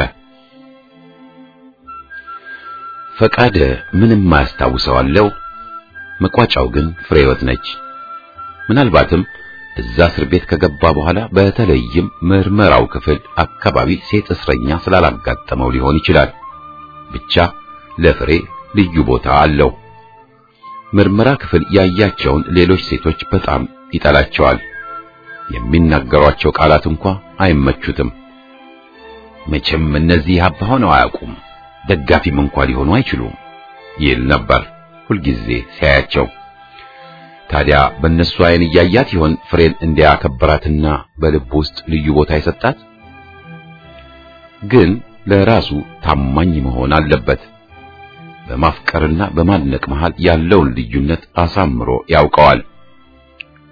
Speaker 1: ፈቃደ ምንም ማያስታውሰዋለው። መቋጫው ግን ፍሬ ሕይወት ነች። ምናልባትም እዛ እስር ቤት ከገባ በኋላ በተለይም ምርመራው ክፍል አካባቢ ሴት እስረኛ ስላላጋጠመው ሊሆን ይችላል። ብቻ ለፍሬ ልዩ ቦታ አለው። ምርመራ ክፍል ያያቸውን ሌሎች ሴቶች በጣም ይጠላቸዋል። የሚናገሯቸው ቃላት እንኳ አይመቹትም። መቼም እነዚህ ሀባ ሆነው አያውቁም፣ ደጋፊም እንኳ ሊሆኑ አይችሉም ይል ነበር ሁልጊዜ ሲያያቸው። ታዲያ በእነሱ አይን እያያት ይሆን ፍሬን እንዲያከበራትና በልብ ውስጥ ልዩ ቦታ የሰጣት? ግን ለራሱ ታማኝ መሆን አለበት። በማፍቀርና በማድነቅ መሃል ያለውን ልዩነት አሳምሮ ያውቀዋል።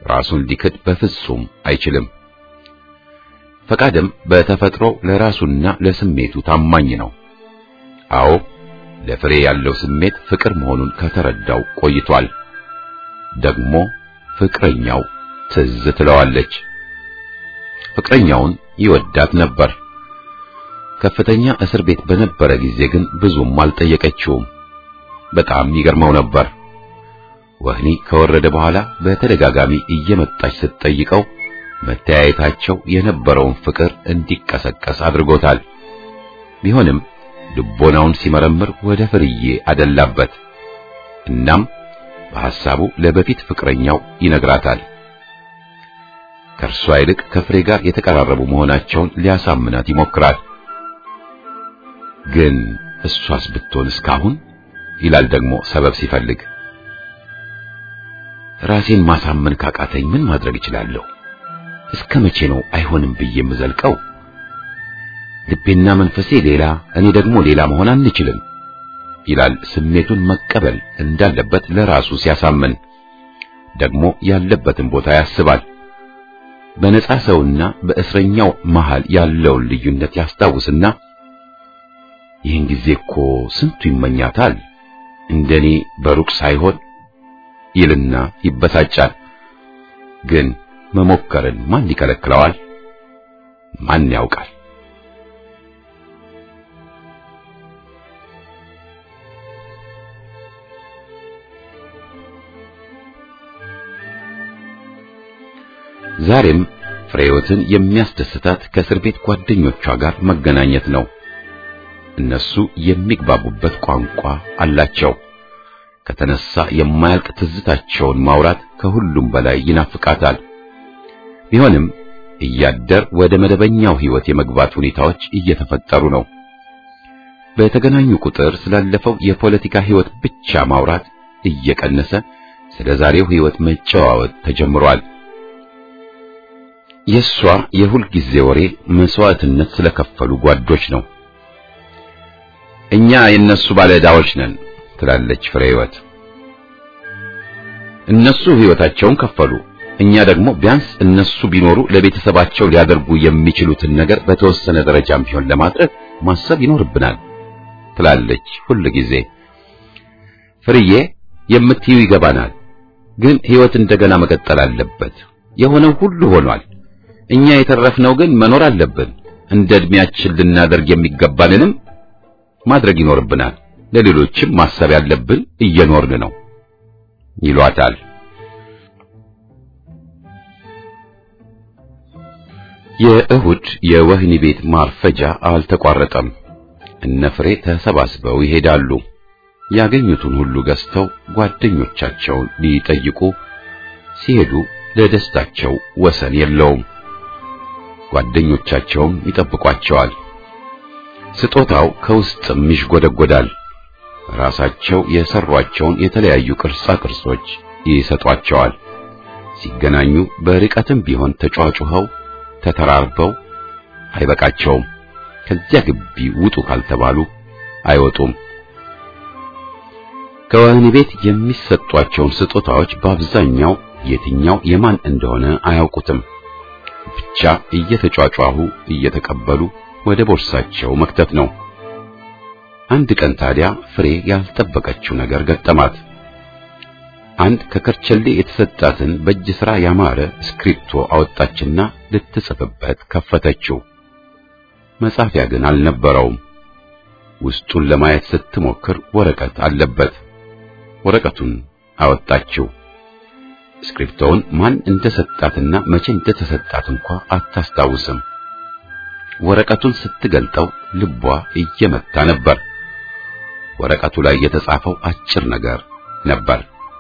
Speaker 1: ራሱን ሊክድ በፍጹም አይችልም። ፈቃድም በተፈጥሮ ለራሱና ለስሜቱ ታማኝ ነው። አዎ ለፍሬ ያለው ስሜት ፍቅር መሆኑን ከተረዳው ቆይቷል። ደግሞ ፍቅረኛው ትዝ ትለዋለች። ፍቅረኛውን ይወዳት ነበር። ከፍተኛ እስር ቤት በነበረ ጊዜ ግን ብዙም አልጠየቀችውም። በጣም ይገርመው ነበር። ወህኒ ከወረደ በኋላ በተደጋጋሚ እየመጣች ስትጠይቀው መተያየታቸው የነበረውን ፍቅር እንዲቀሰቀስ አድርጎታል። ቢሆንም ልቦናውን ሲመረምር ወደ ፍርዬ አደላበት። እናም በሐሳቡ ለበፊት ፍቅረኛው ይነግራታል። ከእርሷ ይልቅ ከፍሬ ጋር የተቀራረቡ መሆናቸውን ሊያሳምናት ይሞክራል። ግን እሷስ ብትሆን እስካሁን ይላል ደግሞ ሰበብ ሲፈልግ። ራሴን ማሳመን ካቃተኝ ምን ማድረግ እችላለሁ? እስከ መቼ ነው አይሆንም ብዬ የምዘልቀው? ልቤና መንፈሴ ሌላ፣ እኔ ደግሞ ሌላ መሆን አንችልም ይላል ስሜቱን መቀበል እንዳለበት ለራሱ ሲያሳምን። ደግሞ ያለበትን ቦታ ያስባል። በነጻ ሰውና በእስረኛው መሃል ያለውን ልዩነት ያስታውስና ይህን ጊዜ እኮ ስንቱ ይመኛታል እንደኔ በሩቅ ሳይሆን ይልና ይበሳጫል። ግን መሞከርን ማን ይከለክለዋል? ማን ያውቃል? ዛሬም ፍሬህይወትን የሚያስደስታት ከእስር ቤት ጓደኞቿ ጋር መገናኘት ነው። እነሱ የሚግባቡበት ቋንቋ አላቸው። ከተነሳ የማያልቅ ትዝታቸውን ማውራት ከሁሉም በላይ ይናፍቃታል። ቢሆንም እያደር ወደ መደበኛው ሕይወት የመግባት ሁኔታዎች እየተፈጠሩ ነው። በተገናኙ ቁጥር ስላለፈው የፖለቲካ ሕይወት ብቻ ማውራት እየቀነሰ ስለ ዛሬው ሕይወት መጨዋወት ተጀምሯል። የሷ የሁል ጊዜ ወሬ መስዋዕትነት ስለከፈሉ ጓዶች ነው። እኛ የነሱ ባለዕዳዎች ነን ትላለች ፍሬህይወት። እነሱ ሕይወታቸውን ከፈሉ፣ እኛ ደግሞ ቢያንስ እነሱ ቢኖሩ ለቤተሰባቸው ሊያደርጉ የሚችሉትን ነገር በተወሰነ ደረጃም ቢሆን ለማድረግ ማሰብ ይኖርብናል ትላለች ሁል ጊዜ። ፍርዬ የምትዩ ይገባናል፣ ግን ሕይወት እንደገና መቀጠል አለበት። የሆነው ሁሉ ሆኗል። እኛ የተረፍነው ግን መኖር አለብን። እንደ ዕድሜያችን ልናደርግ የሚገባንንም ማድረግ ይኖርብናል። ለሌሎችም ማሰብ ያለብን እየኖርን ነው ይሏታል። የእሁድ የወህኒ ቤት ማርፈጃ አልተቋረጠም። እነ ፍሬ ተሰባስበው ይሄዳሉ። ያገኙትን ሁሉ ገዝተው ጓደኞቻቸውን ሊጠይቁ ሲሄዱ ለደስታቸው ወሰን የለውም። ጓደኞቻቸውም ይጠብቋቸዋል። ስጦታው ከውስጥም ይሽጎደጎዳል። ራሳቸው የሰሯቸውን የተለያዩ ቅርጻ ቅርጾች ይሰጧቸዋል። ሲገናኙ በርቀትም ቢሆን ተጫጩኸው ተተራርበው አይበቃቸውም። ከዚያ ግቢ ውጡ ካልተባሉ አይወጡም። ከወህኒ ቤት የሚሰጧቸውን ስጦታዎች በአብዛኛው የትኛው የማን እንደሆነ አያውቁትም። ብቻ እየተጫጫሁ እየተቀበሉ ወደ ቦርሳቸው መክተት ነው። አንድ ቀን ታዲያ ፍሬ ያልጠበቀችው ነገር ገጠማት። አንድ ከከርቸሌ የተሰጣትን በእጅ ሥራ ያማረ ስክሪፕቶ አወጣችና ልትጽፍበት ከፈተችው። መጻፊያ ግን አልነበረውም። ውስጡን ለማየት ስትሞክር ወረቀት አለበት። ወረቀቱን አወጣችው። ስክሪፕቶውን ማን እንደሰጣትና መቼ እንደተሰጣት እንኳ አታስታውስም። ወረቀቱን ስትገልጠው ልቧ እየመታ ነበር። ወረቀቱ ላይ የተጻፈው አጭር ነገር ነበር።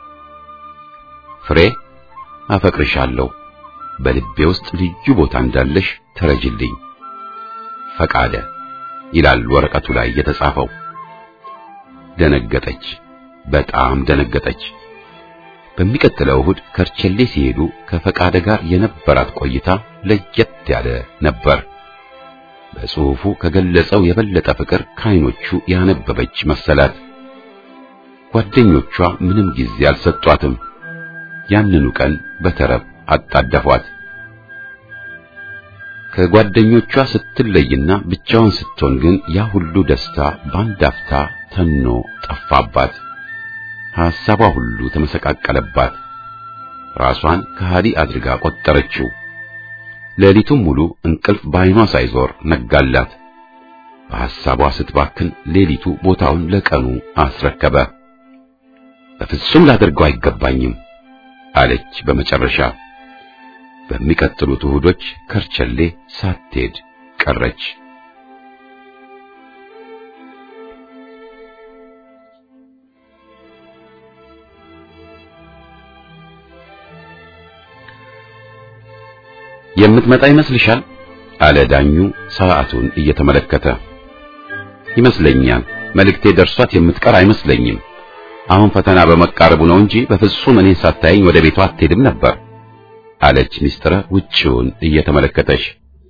Speaker 1: ፍሬ አፈቅርሻለሁ፣ በልቤ ውስጥ ልዩ ቦታ እንዳለሽ ተረጅልኝ፣ ፈቃደ ይላል ወረቀቱ ላይ የተጻፈው። ደነገጠች፣ በጣም ደነገጠች። በሚቀጥለው እሁድ ከርቸሌ ሲሄዱ ከፈቃደ ጋር የነበራት ቆይታ ለየት ያለ ነበር። በጽሑፉ ከገለጸው የበለጠ ፍቅር ከዓይኖቹ ያነበበች መሰላት። ጓደኞቿ ምንም ጊዜ አልሰጧትም። ያንኑ ቀን በተረብ አጣደፏት። ከጓደኞቿ ስትለይና ብቻዋን ስትሆን ግን ያ ሁሉ ደስታ በአንድ አፍታ ተኖ ጠፋባት። ሐሳቧ ሁሉ ተመሰቃቀለባት። ራሷን ከሃዲ አድርጋ ቆጠረችው። ሌሊቱን ሙሉ እንቅልፍ በዓይኗ ሳይዞር ነጋላት። በሐሳቧ ስትባክን ሌሊቱ ቦታውን ለቀኑ አስረከበ። በፍጹም ላደርገው አይገባኝም አለች በመጨረሻ። በሚቀጥሉት እሁዶች ከርቸሌ ሳትሄድ ቀረች። የምትመጣ ይመስልሻል? አለ ዳኙ ሰዓቱን እየተመለከተ። ይመስለኛል። መልእክቴ ደርሷት የምትቀር አይመስለኝም። አሁን ፈተና በመቃረቡ ነው እንጂ በፍጹም እኔን ሳታየኝ ወደ ቤቷ አትሄድም ነበር አለች ሚስጥረ ውጪውን እየተመለከተች።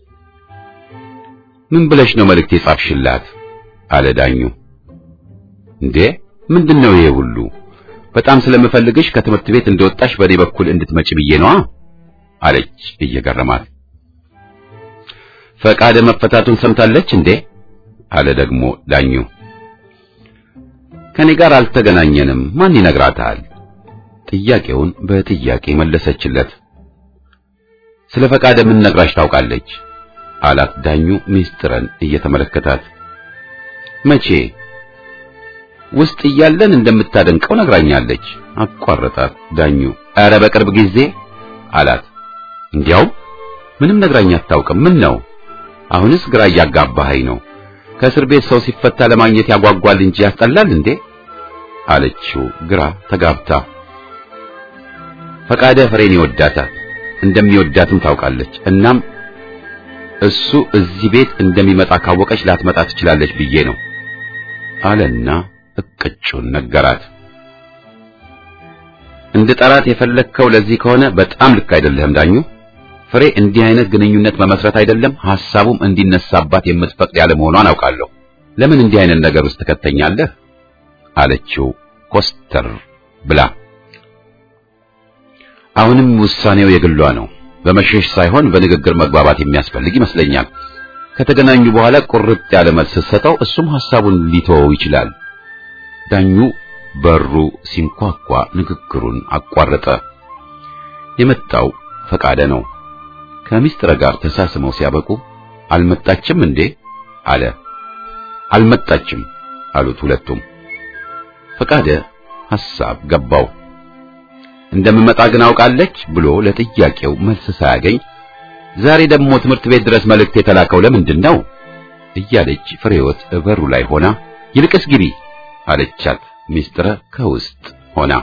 Speaker 1: ምን ብለሽ ነው መልእክት የጻፍሽላት? አለ ዳኙ። እንዴ ምንድነው ይሄ ሁሉ? በጣም ስለምፈልግሽ ከትምህርት ቤት እንደወጣሽ በኔ በኩል እንድትመጪ ብዬ ነዋ አለች እየገረማት። ፈቃደ መፈታቱን ሰምታለች እንዴ? አለ ደግሞ ዳኙ። ከኔ ጋር አልተገናኘንም፣ ማን ይነግራታል? ጥያቄውን በጥያቄ መለሰችለት። ስለ ፈቃደ ምን ነግራሽ ታውቃለች? አላት ዳኙ ሚስጥረን እየተመለከታት። መቼ? ውስጥ እያለን እንደምታደንቀው ነግራኛለች። አቋረጣት ዳኙ። ኧረ በቅርብ ጊዜ አላት። እንዲያው ምንም ነግራኝ አታውቅም። ምን ነው አሁንስ ግራ እያጋባኸኝ ነው። ከእስር ቤት ሰው ሲፈታ ለማግኘት ያጓጓል እንጂ ያስጠላል እንዴ? አለችው ግራ ተጋብታ። ፈቃደ ፍሬን ይወዳታል እንደሚወዳትም ታውቃለች። እናም እሱ እዚህ ቤት እንደሚመጣ ካወቀች ላትመጣ ትችላለች ብዬ ነው አለና እቅጩን ነገራት። እንደ ጠራት የፈለግከው ለዚህ ከሆነ በጣም ልክ አይደለህም ዳኙ። ፍሬ እንዲህ አይነት ግንኙነት መመስረት አይደለም ሐሳቡም እንዲነሳባት የምትፈቅድ ያለ መሆኗን አውቃለሁ። ለምን እንዲህ አይነት ነገር ውስጥ ትከተኛለህ? አለችው ኮስተር ብላ። አሁንም ውሳኔው የግሏ ነው። በመሸሽ ሳይሆን በንግግር መግባባት የሚያስፈልግ ይመስለኛል። ከተገናኙ በኋላ ቁርጥ ያለ መልስ ስትሰጠው እሱም ሐሳቡን ሊተወው ይችላል። ዳኙ በሩ ሲንኳኳ ንግግሩን አቋረጠ። የመጣው ፈቃደ ነው። ከሚስጥረ ጋር ተሳስመው ሲያበቁ አልመጣችም እንዴ አለ። አልመጣችም አሉት ሁለቱም። ፈቃደ ሐሳብ ገባው። እንደምመጣ ግን አውቃለች ብሎ ለጥያቄው መልስ ሳያገኝ ዛሬ ደግሞ ትምህርት ቤት ድረስ መልእክት የተላከው ለምንድን ነው እያለች ፍሬወት በሩ ላይ ሆና ይልቅስ ግቢ አለቻት። ሚስጥረ ከውስጥ ሆና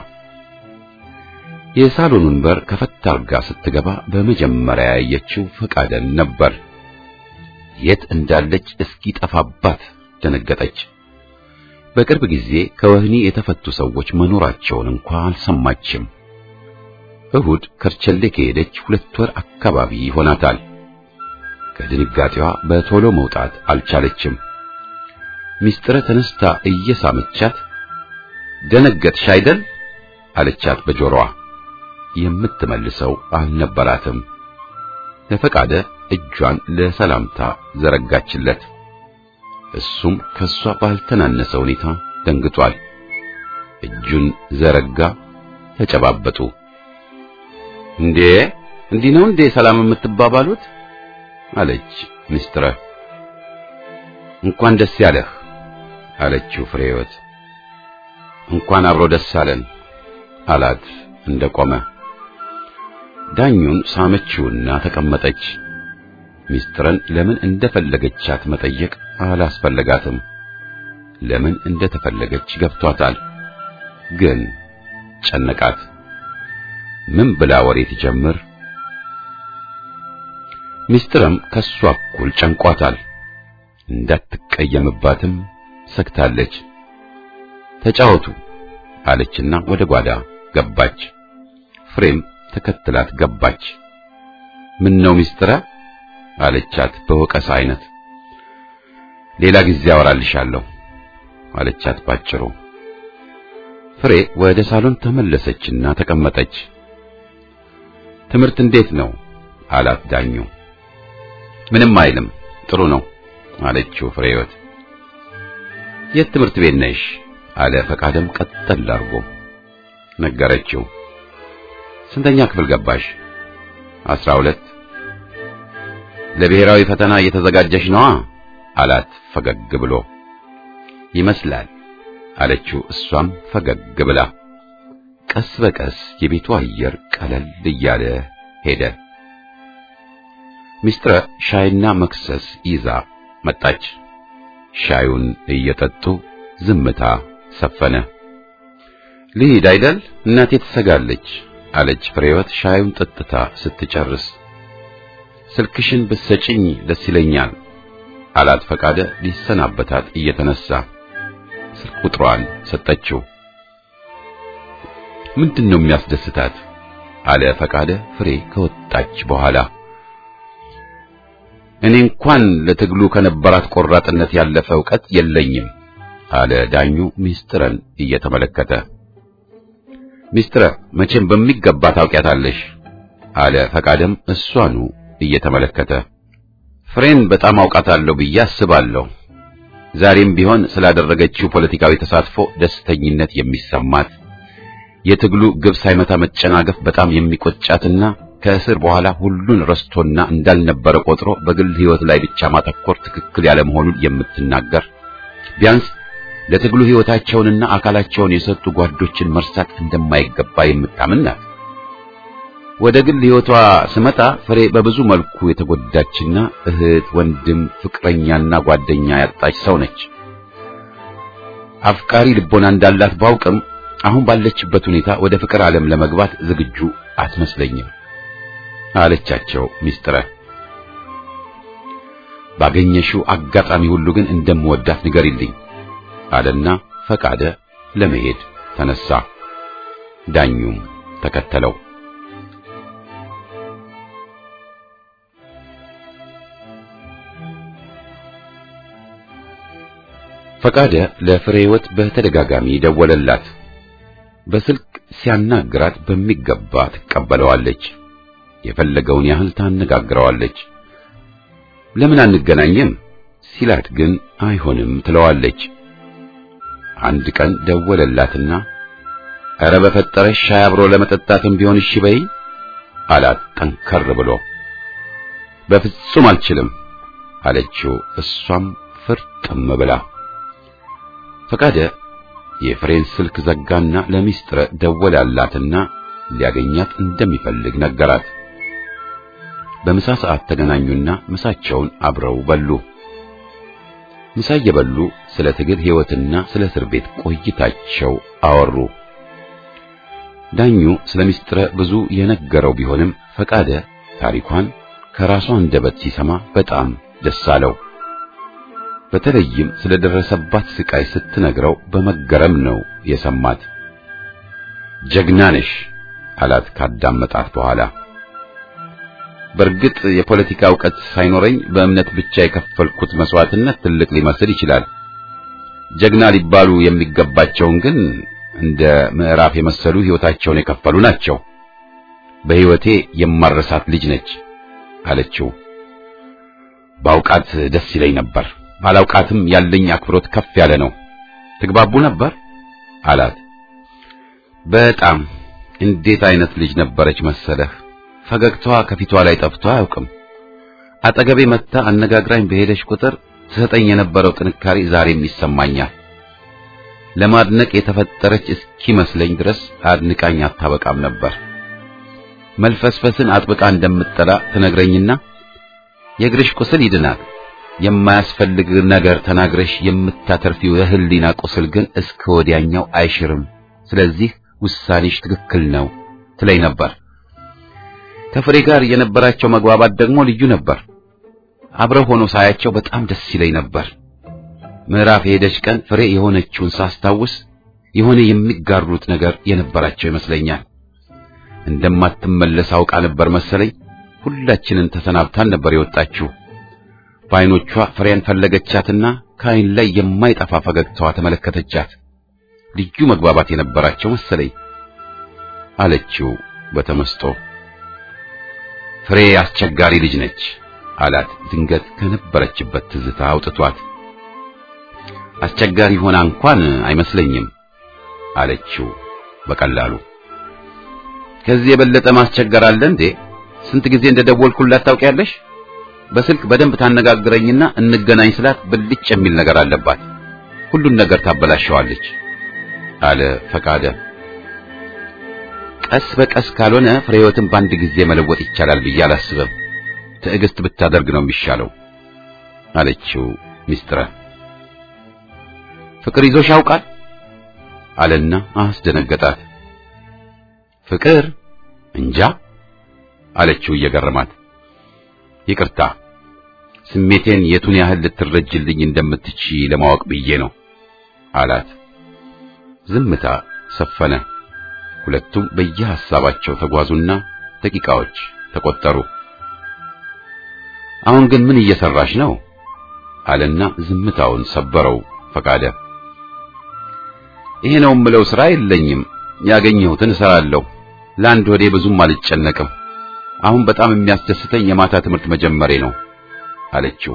Speaker 1: የሳሎኑን በር ከፈት አርጋ ስትገባ በመጀመሪያ ያየችው ፈቃደን ነበር። የት እንዳለች እስኪ ጠፋባት ደነገጠች። በቅርብ ጊዜ ከወህኒ የተፈቱ ሰዎች መኖራቸውን እንኳ አልሰማችም። እሁድ ከርቸሌ ከሄደች ሁለት ወር አካባቢ ይሆናታል። ከድንጋጤዋ በቶሎ መውጣት አልቻለችም። ሚስጥረ ተነስታ እየሳመቻት ደነገጥሽ አይደል አለቻት በጆሮዋ። የምትመልሰው አልነበራትም። ለፈቃደ እጇን ለሰላምታ ዘረጋችለት። እሱም ከሷ ባልተናነሰ ሁኔታ ደንግጧል። እጁን ዘረጋ፣ ተጨባበጡ። እንዴ እንዲህ ነው እንዴ ሰላም የምትባባሉት? አለች ሚስጥረ። እንኳን ደስ ያለህ አለችው ፍሬህይወት። እንኳን አብሮ ደስ አለን አላት እንደቆመ። ዳኙን ሳመችውና ተቀመጠች። ሚስጥረን ለምን እንደፈለገቻት መጠየቅ አላስፈለጋትም። ለምን እንደተፈለገች ገብቷታል፣ ግን ጨነቃት። ምን ብላ ወሬ ትጀምር? ሚስጥረም ከሷ እኩል ጨንቋታል። እንዳትቀየምባትም ሰግታለች። ተጫወቱ አለችና ወደ ጓዳ ገባች። ፍሬም ተከትላት ገባች። ምን ነው ሚስጥረ አለቻት በወቀሳ አይነት። ሌላ ጊዜ አወራልሻለሁ አለቻት ባጭሩ። ፍሬ ወደ ሳሎን ተመለሰችና ተቀመጠች። ትምህርት እንዴት ነው አላት ዳኙ። ምንም አይልም ጥሩ ነው አለችው ፍሬህይወት። የት ትምህርት ቤት ነሽ አለ ፈቃደም ቀጠል አድርጎ ነገረችው። ስንተኛ ክፍል ገባሽ? አስራ ሁለት ለብሔራዊ ፈተና እየተዘጋጀሽ ነዋ አላት ፈገግ ብሎ። ይመስላል አለችው እሷም ፈገግ ብላ። ቀስ በቀስ የቤቱ አየር ቀለል እያለ ሄደ። ሚስጥረ ሻይና መክሰስ ይዛ መጣች። ሻዩን እየጠጡ ዝምታ ሰፈነ። ልሂድ አይደል እናቴ ትሰጋለች አለች ፍሬህይወት ሻዩን ጠጥታ ስትጨርስ። ስልክሽን ብትሰጪኝ ደስ ይለኛል አላት ፈቃደ ሊሰናበታት እየተነሳ ስልክ ቁጥሯን ሰጠችው። ምንድን ነው የሚያስደስታት አለ ፈቃደ ፍሬ ከወጣች በኋላ። እኔ እንኳን ለትግሉ ከነበራት ቆራጥነት ያለፈ ዕውቀት የለኝም አለ ዳኙ ሚስጥረን እየተመለከተ። ሚስጥረ መቼም በሚገባ ታውቂያታለሽ አለ ፈቃደም እሷኑ እየተመለከተ። ፍሬን በጣም አውቃታለሁ ብዬ አስባለሁ። ዛሬም ቢሆን ስላደረገችው ፖለቲካዊ ተሳትፎ ደስተኝነት የሚሰማት የትግሉ ግብ ሳይመታ መጨናገፍ በጣም የሚቆጫትና ከእስር በኋላ ሁሉን ረስቶና እንዳልነበረ ቆጥሮ በግል ሕይወት ላይ ብቻ ማተኮር ትክክል ያለ መሆኑን የምትናገር ቢያንስ ለትግሉ ሕይወታቸውንና አካላቸውን የሰጡ ጓዶችን መርሳት እንደማይገባ የምታምን ናት። ወደ ግል ሕይወቷ ስመጣ ፍሬ በብዙ መልኩ የተጎዳችና እህት፣ ወንድም፣ ፍቅረኛና ጓደኛ ያጣች ሰው ነች። አፍቃሪ ልቦና እንዳላት ባውቅም አሁን ባለችበት ሁኔታ ወደ ፍቅር ዓለም ለመግባት ዝግጁ አትመስለኝም አለቻቸው ሚስጥረ። ባገኘሽው አጋጣሚ ሁሉ ግን እንደምወዳት ንገሪልኝ አለና ፈቃደ ለመሄድ ተነሳ። ዳኙም ተከተለው። ፈቃደ ለፍሬህይወት በተደጋጋሚ ደወለላት። በስልክ ሲያናግራት በሚገባ ትቀበለዋለች። የፈለገውን ያህል ታነጋግረዋለች። ለምን አንገናኝም ሲላት ግን አይሆንም ትለዋለች። አንድ ቀን ደወለላትና ኧረ በፈጠረሽ ሻይ አብሮ ለመጠጣትም ቢሆን እሺ በይ አላት ጠንከር ብሎ። በፍጹም አልችልም አለችው እሷም ፍርጥም ብላ። ፈቃደ የፍሬን ስልክ ዘጋና ለሚስጥረ ደወላላትና ሊያገኛት እንደሚፈልግ ነገራት። በምሳ ሰዓት ተገናኙና ምሳቸውን አብረው በሉ። ምሳ እየበሉ ስለ ትግል ሕይወትና ስለ እስር ቤት ቆይታቸው አወሩ። ዳኙ ስለ ሚስጥረ ብዙ የነገረው ቢሆንም ፈቃደ ታሪኳን ከራሷ አንደበት ሲሰማ በጣም ደስ አለው። በተለይም ስለደረሰባት ስቃይ ስትነግረው በመገረም ነው የሰማት። ጀግና ነሽ አላት ካዳመጣት በኋላ። በእርግጥ የፖለቲካ ዕውቀት ሳይኖረኝ በእምነት ብቻ የከፈልኩት መስዋዕትነት ትልቅ ሊመስል ይችላል። ጀግና ሊባሉ የሚገባቸውን ግን እንደ ምዕራፍ የመሰሉ ሕይወታቸውን የከፈሉ ናቸው። በሕይወቴ የማረሳት ልጅ ነች አለችው። ባውቃት ደስ ይለኝ ነበር ባላውቃትም ያለኝ አክብሮት ከፍ ያለ ነው። ትግባቡ ነበር አላት። በጣም እንዴት አይነት ልጅ ነበረች መሰለህ! ፈገግታዋ ከፊቷ ላይ ጠፍቶ አያውቅም። አጠገቤ መጥታ አነጋግራኝ በሄደች ቁጥር ትሰጠኝ የነበረው ጥንካሬ ዛሬም ይሰማኛል። ለማድነቅ የተፈጠረች እስኪመስለኝ ድረስ አድንቃኝ አታበቃም ነበር። መልፈስፈስን አጥብቃ እንደምትጠላ ትነግረኝና የእግርሽ ቁስል ይድናል የማያስፈልግ ነገር ተናግረሽ የምታተርፊው የህሊና ቁስል ግን እስከ ወዲያኛው አይሽርም። ስለዚህ ውሳኔሽ ትክክል ነው ትለኝ ነበር። ከፍሬ ጋር የነበራቸው መግባባት ደግሞ ልዩ ነበር። አብረው ሆኖ ሳያቸው በጣም ደስ ይለኝ ነበር። ምዕራፍ የሄደች ቀን ፍሬ የሆነችውን ሳስታውስ የሆነ የሚጋሩት ነገር የነበራቸው ይመስለኛል። እንደማትመለስ አውቃ ነበር መሰለኝ። ሁላችንን ተሰናብታን ነበር የወጣችው። በዓይኖቿ ፍሬን ፈለገቻትና ከዓይን ላይ የማይጠፋ ፈገግታዋ ተመለከተቻት። ልዩ መግባባት የነበራቸው መሰለኝ አለችው በተመስጦ። ፍሬ አስቸጋሪ ልጅ ነች አላት። ድንገት ከነበረችበት ትዝታ አውጥቷት አስቸጋሪ ሆና እንኳን አይመስለኝም አለችው በቀላሉ። ከዚህ የበለጠ ማስቸገር አለ እንዴ? ስንት ጊዜ እንደደወልኩላት ታውቂያለሽ? በስልክ በደንብ ታነጋግረኝና እንገናኝ ስላት ብልጭ የሚል ነገር አለባት። ሁሉን ነገር ታበላሸዋለች አለ ፈቃደ። ቀስ በቀስ ካልሆነ ፍሬህይወትን በአንድ ጊዜ መለወጥ ይቻላል ብዬ አላስብም። ትዕግስት ብታደርግ ነው የሚሻለው አለችው ሚስጥረ። ፍቅር ይዞሽ ያውቃል አለና አስደነገጣት። ፍቅር እንጃ አለችው እየገረማት። ይቅርታ ስሜቴን የቱን ያህል ልትረጅልኝ እንደምትቺ ለማወቅ ብዬ ነው አላት። ዝምታ ሰፈነ። ሁለቱም በየሐሳባቸው ተጓዙና ደቂቃዎች ተቆጠሩ። አሁን ግን ምን እየሰራሽ ነው አለና ዝምታውን ሰበረው ፈቃደ። ይሄ ነው የምለው ሥራ የለኝም። ያገኘሁትን እሰራለሁ። ለአንድ ወዴ ብዙም አልጨነቅም። አሁን በጣም የሚያስደስተኝ የማታ ትምህርት መጀመሬ ነው አለችው።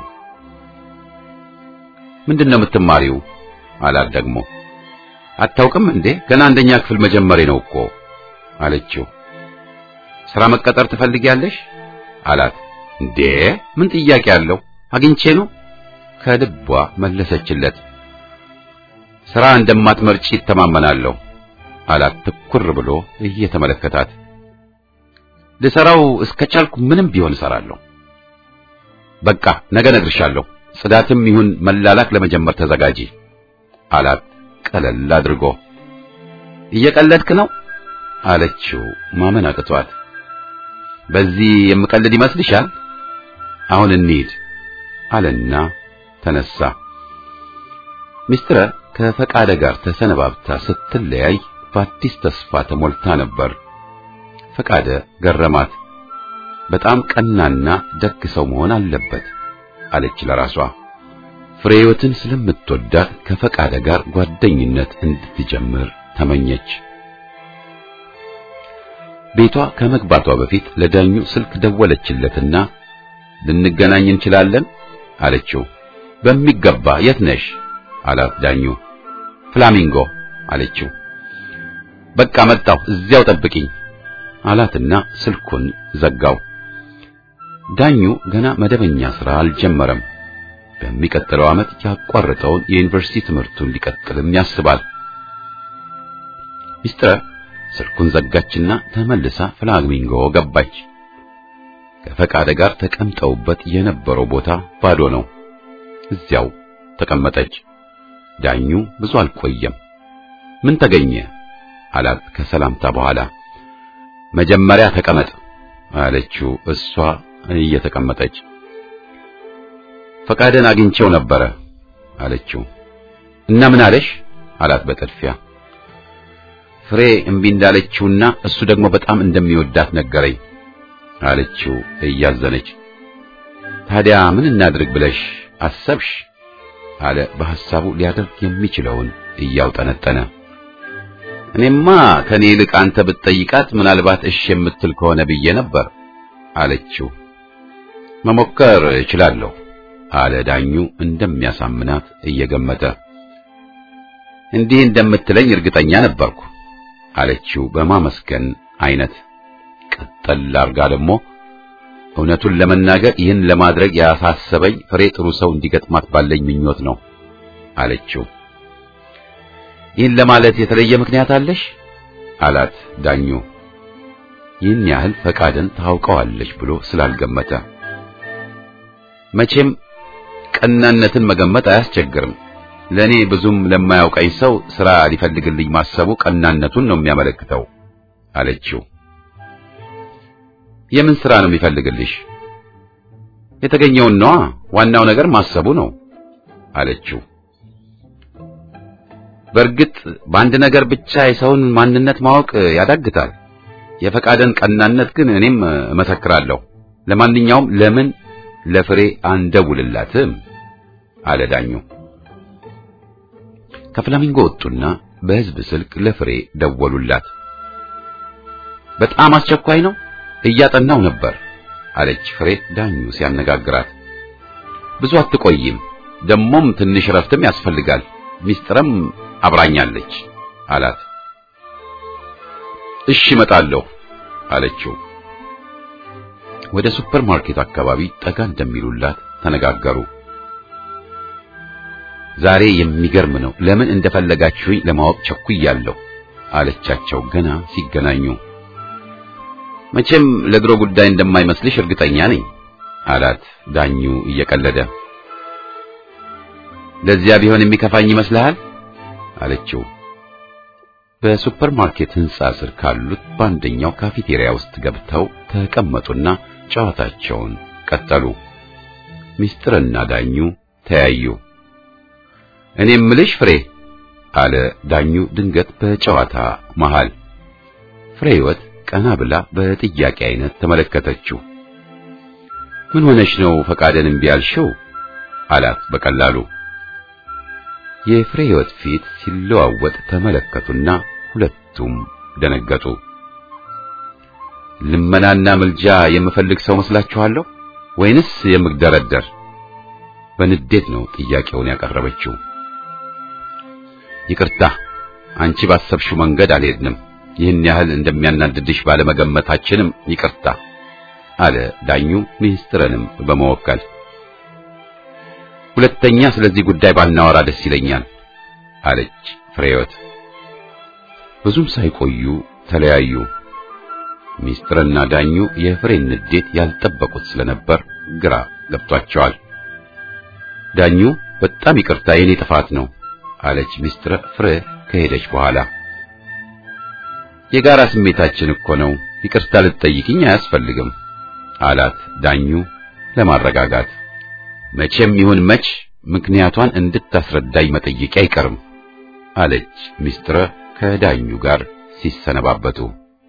Speaker 1: ምንድን ነው የምትማሪው? አላት ደግሞ። አታውቅም እንዴ? ገና አንደኛ ክፍል መጀመሬ ነው እኮ አለችው። ሥራ መቀጠር ትፈልጊያለሽ? አላት። እንዴ ምን ጥያቄ አለው? አግኝቼ ነው ከልቧ መለሰችለት። ሥራ እንደማትመርጪ ይተማመናለሁ አላት ትኩር ብሎ እየተመለከታት። ልሰራው እስከቻልኩ ምንም ቢሆን እሰራለሁ። በቃ ነገ እነግርሻለሁ። ጽዳትም ይሁን መላላክ ለመጀመር ተዘጋጂ አላት ቀለል አድርጎ። እየቀለድክ ነው አለችው ማመን አቅቷት። በዚህ የምቀልድ ይመስልሻል? አሁን እንሂድ አለና ተነሳ። ሚስትረ ከፈቃደ ጋር ተሰነባብታ ስትለያይ በአዲስ ተስፋ ተሞልታ ነበር። ፈቃደ ገረማት። በጣም ቀናና ደግ ሰው መሆን አለበት አለች ለራሷ። ፍሬህይወትን ስለምትወዳት ከፈቃደ ጋር ጓደኝነት እንድትጀምር ተመኘች። ቤቷ ከመግባቷ በፊት ለዳኙ ስልክ ደወለችለትና ልንገናኝ እንችላለን አለችው። በሚገባ የት ነሽ አላት ዳኙ። ፍላሚንጎ አለችው። በቃ መጣሁ፣ እዚያው ጠብቂኝ አላትና ስልኩን ዘጋው። ዳኙ ገና መደበኛ ሥራ አልጀመረም። በሚቀጥለው ዓመት ያቋረጠውን የዩኒቨርሲቲ ትምህርቱን ሊቀጥልም ያስባል። ሚስትረ ስልኩን ዘጋችና ተመልሳ ፍላሚንጎ ገባች። ከፈቃደ ጋር ተቀምጠውበት የነበረው ቦታ ባዶ ነው። እዚያው ተቀመጠች። ዳኙ ብዙ አልቆየም። ምን ተገኘ አላት ከሰላምታ በኋላ። መጀመሪያ ተቀመጥ አለችው እሷ እየተቀመጠች። ፈቃደን አግኝቼው ነበረ አለችው። እና ምን አለሽ አላት በጥድፊያ። ፍሬ እምቢ እንዳለችውና እሱ ደግሞ በጣም እንደሚወዳት ነገረኝ አለችው እያዘነች። ታዲያ ምን እናድርግ ብለሽ አሰብሽ? አለ በሐሳቡ ሊያደርግ የሚችለውን እያውጠነጠነ። እኔማ ከኔ ይልቅ አንተ ብትጠይቃት ምናልባት እሺ የምትል ከሆነ ብዬ ነበር አለችው። መሞከር እችላለሁ አለ ዳኙ እንደሚያሳምናት እየገመተ። እንዲህ እንደምትለኝ እርግጠኛ ነበርኩ አለችው በማመስገን አይነት። ቀጠል አርጋ ደግሞ እውነቱን ለመናገር ይህን ለማድረግ ያሳሰበኝ ፍሬ ጥሩ ሰው እንዲገጥማት ባለኝ ምኞት ነው አለችው። ይህን ለማለት የተለየ ምክንያት አለሽ? አላት ዳኙ ይህን ያህል ፈቃደን ታውቀዋለች ብሎ ስላልገመተ። መቼም ቀናነትን መገመት አያስቸግርም። ለእኔ ብዙም ለማያውቀኝ ሰው ሥራ ሊፈልግልኝ ማሰቡ ቀናነቱን ነው የሚያመለክተው አለችው። የምን ሥራ ነው የሚፈልግልሽ? የተገኘውን ነዋ። ዋናው ነገር ማሰቡ ነው አለችው። በእርግጥ በአንድ ነገር ብቻ የሰውን ማንነት ማወቅ ያዳግታል። የፈቃደን ቀናነት ግን እኔም እመሰክራለሁ። ለማንኛውም ለምን ለፍሬ አንደውልላትም አለ ዳኙ። ከፍላሚንጎ ወጡና በሕዝብ ስልክ ለፍሬ ደወሉላት። በጣም አስቸኳይ ነው፣ እያጠናው ነበር አለች ፍሬ ዳኙ ሲያነጋግራት። ብዙ አትቆይም፣ ደሞም ትንሽ ረፍትም ያስፈልጋል። ሚስጥርም አብራኛለች አላት። እሺ እመጣለሁ አለችው። ወደ ሱፐር ማርኬት አካባቢ ጠጋ እንደሚሉላት ተነጋገሩ። ዛሬ የሚገርም ነው። ለምን እንደፈለጋችሁኝ ለማወቅ ቸኩያለሁ አለቻቸው ገና ሲገናኙ። መቼም ለድሮ ጉዳይ እንደማይመስልሽ እርግጠኛ ነኝ አላት ዳኙ እየቀለደ። ለዚያ ቢሆን የሚከፋኝ ይመስልሃል? አለችው። በሱፐር ማርኬት ሕንጻ ስር ካሉት በአንደኛው ካፌቴሪያ ውስጥ ገብተው ተቀመጡና ጨዋታቸውን ቀጠሉ። ሚስጥርና ዳኙ ተያዩ። እኔ ምልሽ ፍሬ አለ ዳኙ ድንገት በጨዋታ መሃል። ፍሬ ሕይወት ቀና ብላ በጥያቄ አይነት ተመለከተችው። ምን ሆነሽ ነው ፈቃደን እምቢ ያልሽው? አላት በቀላሉ። የፍሬ ሕይወት ፊት ሲለዋወጥ ተመለከቱና ሁለቱም ደነገጡ። ልመናና ምልጃ የምፈልግ ሰው መስላችኋለሁ ወይንስ የምግደረደር? በንዴት ነው ጥያቄውን ያቀረበችው። ይቅርታ፣ አንቺ ባሰብሽው መንገድ አልሄድንም። ይህን ያህል እንደሚያናድድሽ ባለመገመታችንም ይቅርታ አለ ዳኙ ሚስጥርንም በመወከል። ሁለተኛ ስለዚህ ጉዳይ ባናወራ ደስ ይለኛል አለች ፍሬህይወት። ብዙም ሳይቆዩ ተለያዩ። ሚስጥርና ዳኙ የፍሬን ንዴት ያልጠበቁት ስለነበር ግራ ገብቷቸዋል። ዳኙ በጣም ይቅርታ የኔ ጥፋት ነው አለች ሚስጥር ፍሬ ከሄደች በኋላ። የጋራ ስሜታችን እኮ ነው፣ ይቅርታ ልትጠይቅኝ አያስፈልግም አላት ዳኙ ለማረጋጋት። መቼም ይሁን መች ምክንያቷን እንድታስረዳኝ መጠየቂ አይቀርም አለች ሚስጥር ከዳኙ ጋር ሲሰነባበቱ።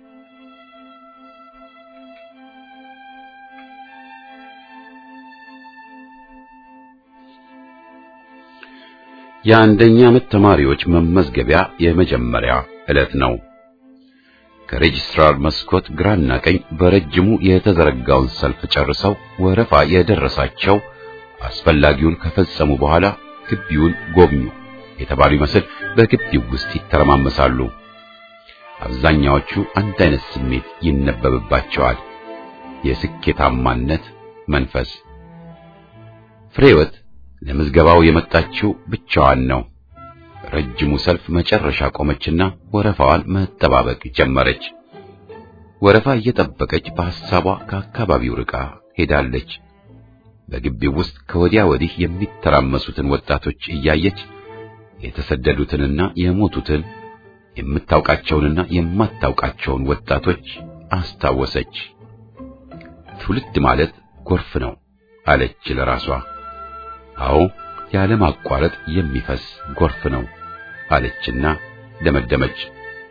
Speaker 1: የአንደኛ ዓመት ተማሪዎች መመዝገቢያ የመጀመሪያ ዕለት ነው። ከሬጅስትራር መስኮት ግራና ቀኝ በረጅሙ የተዘረጋውን ሰልፍ ጨርሰው ወረፋ የደረሳቸው አስፈላጊውን ከፈጸሙ በኋላ ግቢውን ጎብኙ የተባሉ ይመስል በግቢው ውስጥ ይተረማመሳሉ። አብዛኛዎቹ አንድ አይነት ስሜት ይነበብባቸዋል፣ የስኬታማነት መንፈስ። ፍሬህይወት ለምዝገባው የመጣችው ብቻዋን ነው። ረጅሙ ሰልፍ መጨረሻ ቆመችና ወረፋዋን መጠባበቅ ጀመረች። ወረፋ እየጠበቀች በሐሳቧ ከአካባቢው ርቃ ሄዳለች። በግቢው ውስጥ ከወዲያ ወዲህ የሚተራመሱትን ወጣቶች እያየች የተሰደዱትንና የሞቱትን የምታውቃቸውንና የማታውቃቸውን ወጣቶች አስታወሰች። ትውልድ ማለት ጎርፍ ነው አለች ለራሷ። አዎ ያለማቋረጥ የሚፈስ ጎርፍ ነው አለችና ደመደመች።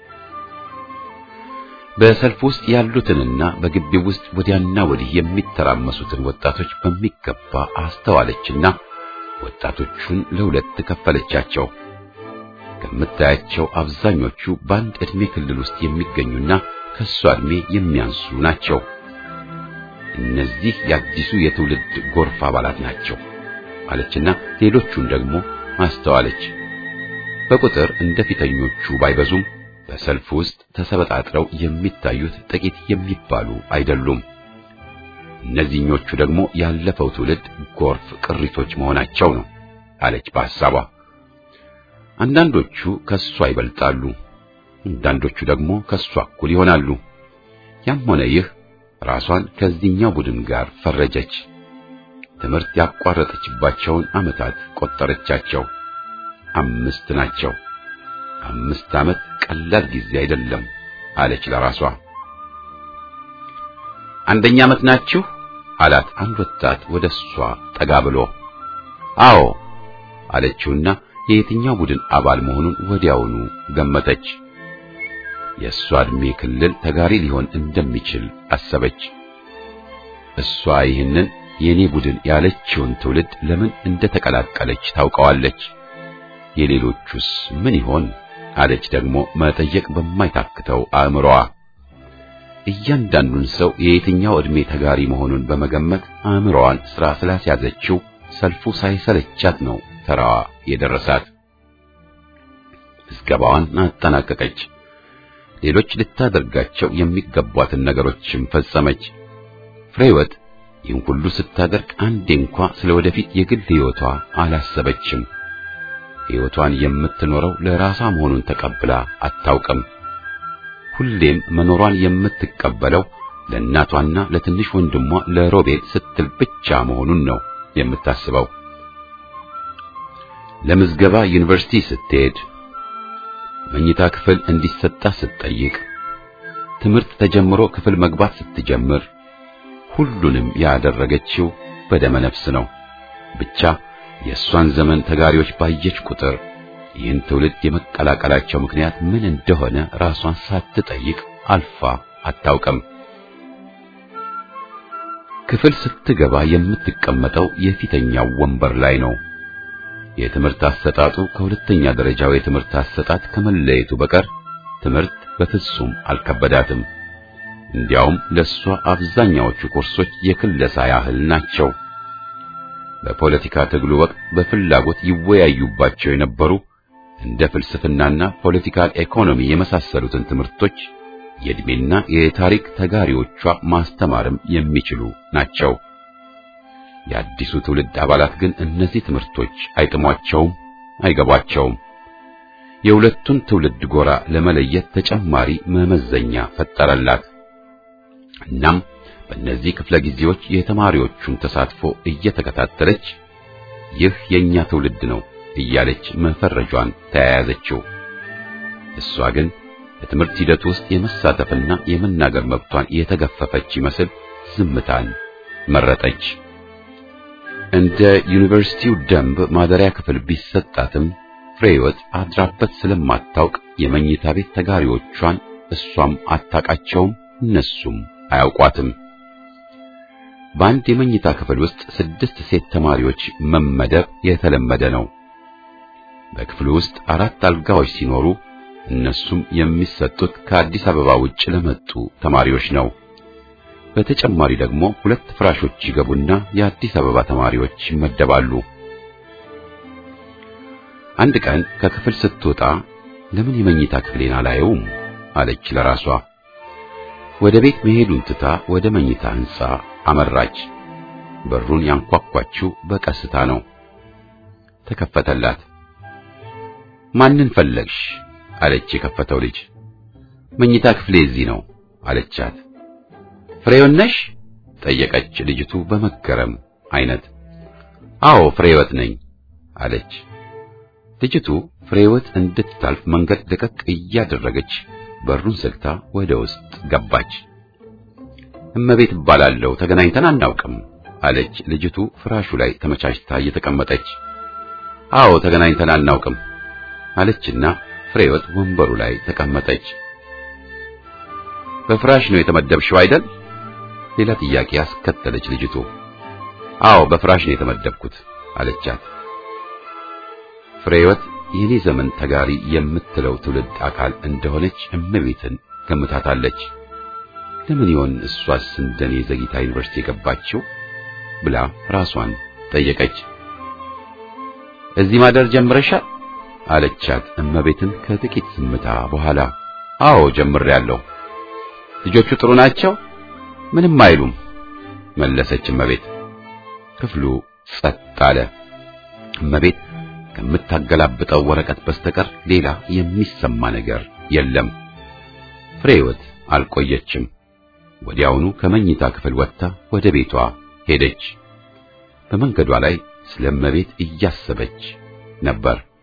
Speaker 1: በሰልፍ ውስጥ ያሉትንና በግቢው ውስጥ ወዲያና ወዲህ የሚተራመሱትን ወጣቶች በሚገባ አስተዋለችና ወጣቶቹን ለሁለት ከፈለቻቸው። ከምታያቸው አብዛኞቹ በአንድ ዕድሜ ክልል ውስጥ የሚገኙና ከሷ ዕድሜ የሚያንሱ ናቸው። እነዚህ የአዲሱ የትውልድ ጎርፍ አባላት ናቸው አለችና ሌሎቹን ደግሞ አስተዋለች። በቁጥር እንደ ፊተኞቹ ባይበዙም በሰልፍ ውስጥ ተሰበጣጥረው የሚታዩት ጥቂት የሚባሉ አይደሉም። እነዚህኞቹ ደግሞ ያለፈው ትውልድ ጎርፍ ቅሪቶች መሆናቸው ነው አለች በሐሳቧ። አንዳንዶቹ ከሷ ይበልጣሉ፣ አንዳንዶቹ ደግሞ ከሷ እኩል ይሆናሉ። ያም ሆነ ይህ ራሷን ከዚህኛው ቡድን ጋር ፈረጀች። ትምህርት ያቋረጠችባቸውን ዓመታት ቆጠረቻቸው። አምስት ናቸው። አምስት ዓመት ቀላል ጊዜ አይደለም አለች ለራሷ። አንደኛ ዓመት ናችሁ አላት አንድ ወጣት ወደ እሷ ጠጋ ብሎ። አዎ አለችውና የየትኛው ቡድን አባል መሆኑን ወዲያውኑ ገመተች። የእሷ ዕድሜ ክልል ተጋሪ ሊሆን እንደሚችል አሰበች። እሷ ይህንን የኔ ቡድን ያለችውን ትውልድ ለምን እንደተቀላቀለች ታውቀዋለች። የሌሎቹስ ምን ይሆን አለች ደግሞ መጠየቅ በማይታክተው አእምሮዋ። እያንዳንዱን ሰው የየትኛው ዕድሜ ተጋሪ መሆኑን በመገመት አእምሮዋን ሥራ ስላስያዘችው ሰልፉ ሳይሰለቻት ነው ተራዋ የደረሳት። ምዝገባዋን አጠናቀቀች። ሌሎች ልታደርጋቸው የሚገቧትን ነገሮችም ፈጸመች። ፍሬህይወት ይህን ሁሉ ስታደርግ አንዴ እንኳ ስለ ወደፊት የግል ሕይወቷ አላሰበችም። ሕይወቷን የምትኖረው ለራሷ መሆኑን ተቀብላ አታውቅም። ሁሌም መኖሯን የምትቀበለው ለእናቷና ለትንሽ ወንድሟ ለሮቤል ስትል ብቻ መሆኑን ነው የምታስበው። ለምዝገባ ዩኒቨርሲቲ ስትሄድ፣ መኝታ ክፍል እንዲሰጣ ስትጠይቅ፣ ትምህርት ተጀምሮ ክፍል መግባት ስትጀምር ሁሉንም ያደረገችው በደመ ነፍስ ነው። ብቻ የእሷን ዘመን ተጋሪዎች ባየች ቁጥር ይህን ትውልድ የመቀላቀላቸው ምክንያት ምን እንደሆነ ራሷን ሳትጠይቅ አልፋ አታውቅም። ክፍል ስትገባ የምትቀመጠው የፊተኛው ወንበር ላይ ነው። የትምህርት አሰጣጡ ከሁለተኛ ደረጃው የትምህርት አሰጣጥ ከመለየቱ በቀር ትምህርት በፍጹም አልከበዳትም። እንዲያውም ለሷ አብዛኛዎቹ ኮርሶች የክለሳ ያህል ናቸው። በፖለቲካ ትግሉ ወቅት በፍላጎት ይወያዩባቸው የነበሩ እንደ ፍልስፍናና ፖለቲካል ኢኮኖሚ የመሳሰሉትን ትምህርቶች የዕድሜና የታሪክ ተጋሪዎቿ ማስተማርም የሚችሉ ናቸው። የአዲሱ ትውልድ አባላት ግን እነዚህ ትምህርቶች አይጥሟቸውም፣ አይገቧቸውም። የሁለቱን ትውልድ ጎራ ለመለየት ተጨማሪ መመዘኛ ፈጠረላት። እናም በእነዚህ ክፍለ ጊዜዎች የተማሪዎቹን ተሳትፎ እየተከታተለች ይህ የኛ ትውልድ ነው እያለች መፈረጇን ተያያዘችው። እሷ ግን በትምህርት ሂደት ውስጥ የመሳተፍና የመናገር መብቷን የተገፈፈች ይመስል ዝምታን መረጠች። እንደ ዩኒቨርሲቲው ደንብ ማደሪያ ክፍል ቢሰጣትም ፍሬህይወት አድራበት ስለማታውቅ የመኝታ ቤት ተጋሪዎቿን እሷም አታውቃቸውም፣ እነሱም አያውቋትም። በአንድ የመኝታ ክፍል ውስጥ ስድስት ሴት ተማሪዎች መመደብ የተለመደ ነው። በክፍሉ ውስጥ አራት አልጋዎች ሲኖሩ እነሱም የሚሰጡት ከአዲስ አበባ ውጭ ለመጡ ተማሪዎች ነው። በተጨማሪ ደግሞ ሁለት ፍራሾች ይገቡና የአዲስ አበባ ተማሪዎች ይመደባሉ። አንድ ቀን ከክፍል ስትወጣ ለምን የመኝታ ክፍሌን አላየውም አለች ለራሷ። ወደ ቤት መሄዱን ትታ ወደ መኝታ ሕንጻ አመራች። በሩን ያንኳኳችው በቀስታ ነው። ተከፈተላት። ማንን ፈለግሽ? አለች የከፈተው ልጅ። መኝታ ክፍሌ እዚህ ነው አለቻት። ፍሬህይወት ነሽ? ጠየቀች ልጅቱ በመገረም አይነት። አዎ ፍሬህይወት ነኝ አለች። ልጅቱ ፍሬህይወት እንድታልፍ መንገድ ለቀቅ እያደረገች በሩን ዘግታ ወደ ውስጥ ገባች። እመቤት እባላለሁ፣ ተገናኝተን አናውቅም አለች ልጅቱ ፍራሹ ላይ ተመቻችታ እየተቀመጠች። አዎ ተገናኝተን አናውቅም አለችና ፍሬህይወት ወንበሩ ላይ ተቀመጠች። በፍራሽ ነው የተመደብሽው አይደል? ሌላ ጥያቄ አስከተለች ልጅቱ። አዎ በፍራሽ ነው የተመደብኩት አለቻት። ፍሬህይወት የኔ ዘመን ተጋሪ የምትለው ትውልድ አካል እንደሆነች እመቤትን ገምታታለች። ለምን ይሆን እሷስ እንደኔ ዘግይታ ዩኒቨርሲቲ የገባችው ብላ ራሷን ጠየቀች። እዚህ ማደር ጀምረሻል አለቻት እመቤትን ከጥቂት ዝምታ በኋላ። አዎ ጀምሬያለሁ። ልጆቹ ጥሩ ናቸው? ምንም አይሉም መለሰች እመቤት። ክፍሉ ጸጥ አለ። እመቤት ከምታገላብጠው ወረቀት በስተቀር ሌላ የሚሰማ ነገር የለም። ፍሬህይወት አልቆየችም። ወዲያውኑ ከመኝታ ክፍል ወጥታ ወደ ቤቷ ሄደች። በመንገዷ ላይ ስለ እመቤት እያሰበች ነበር።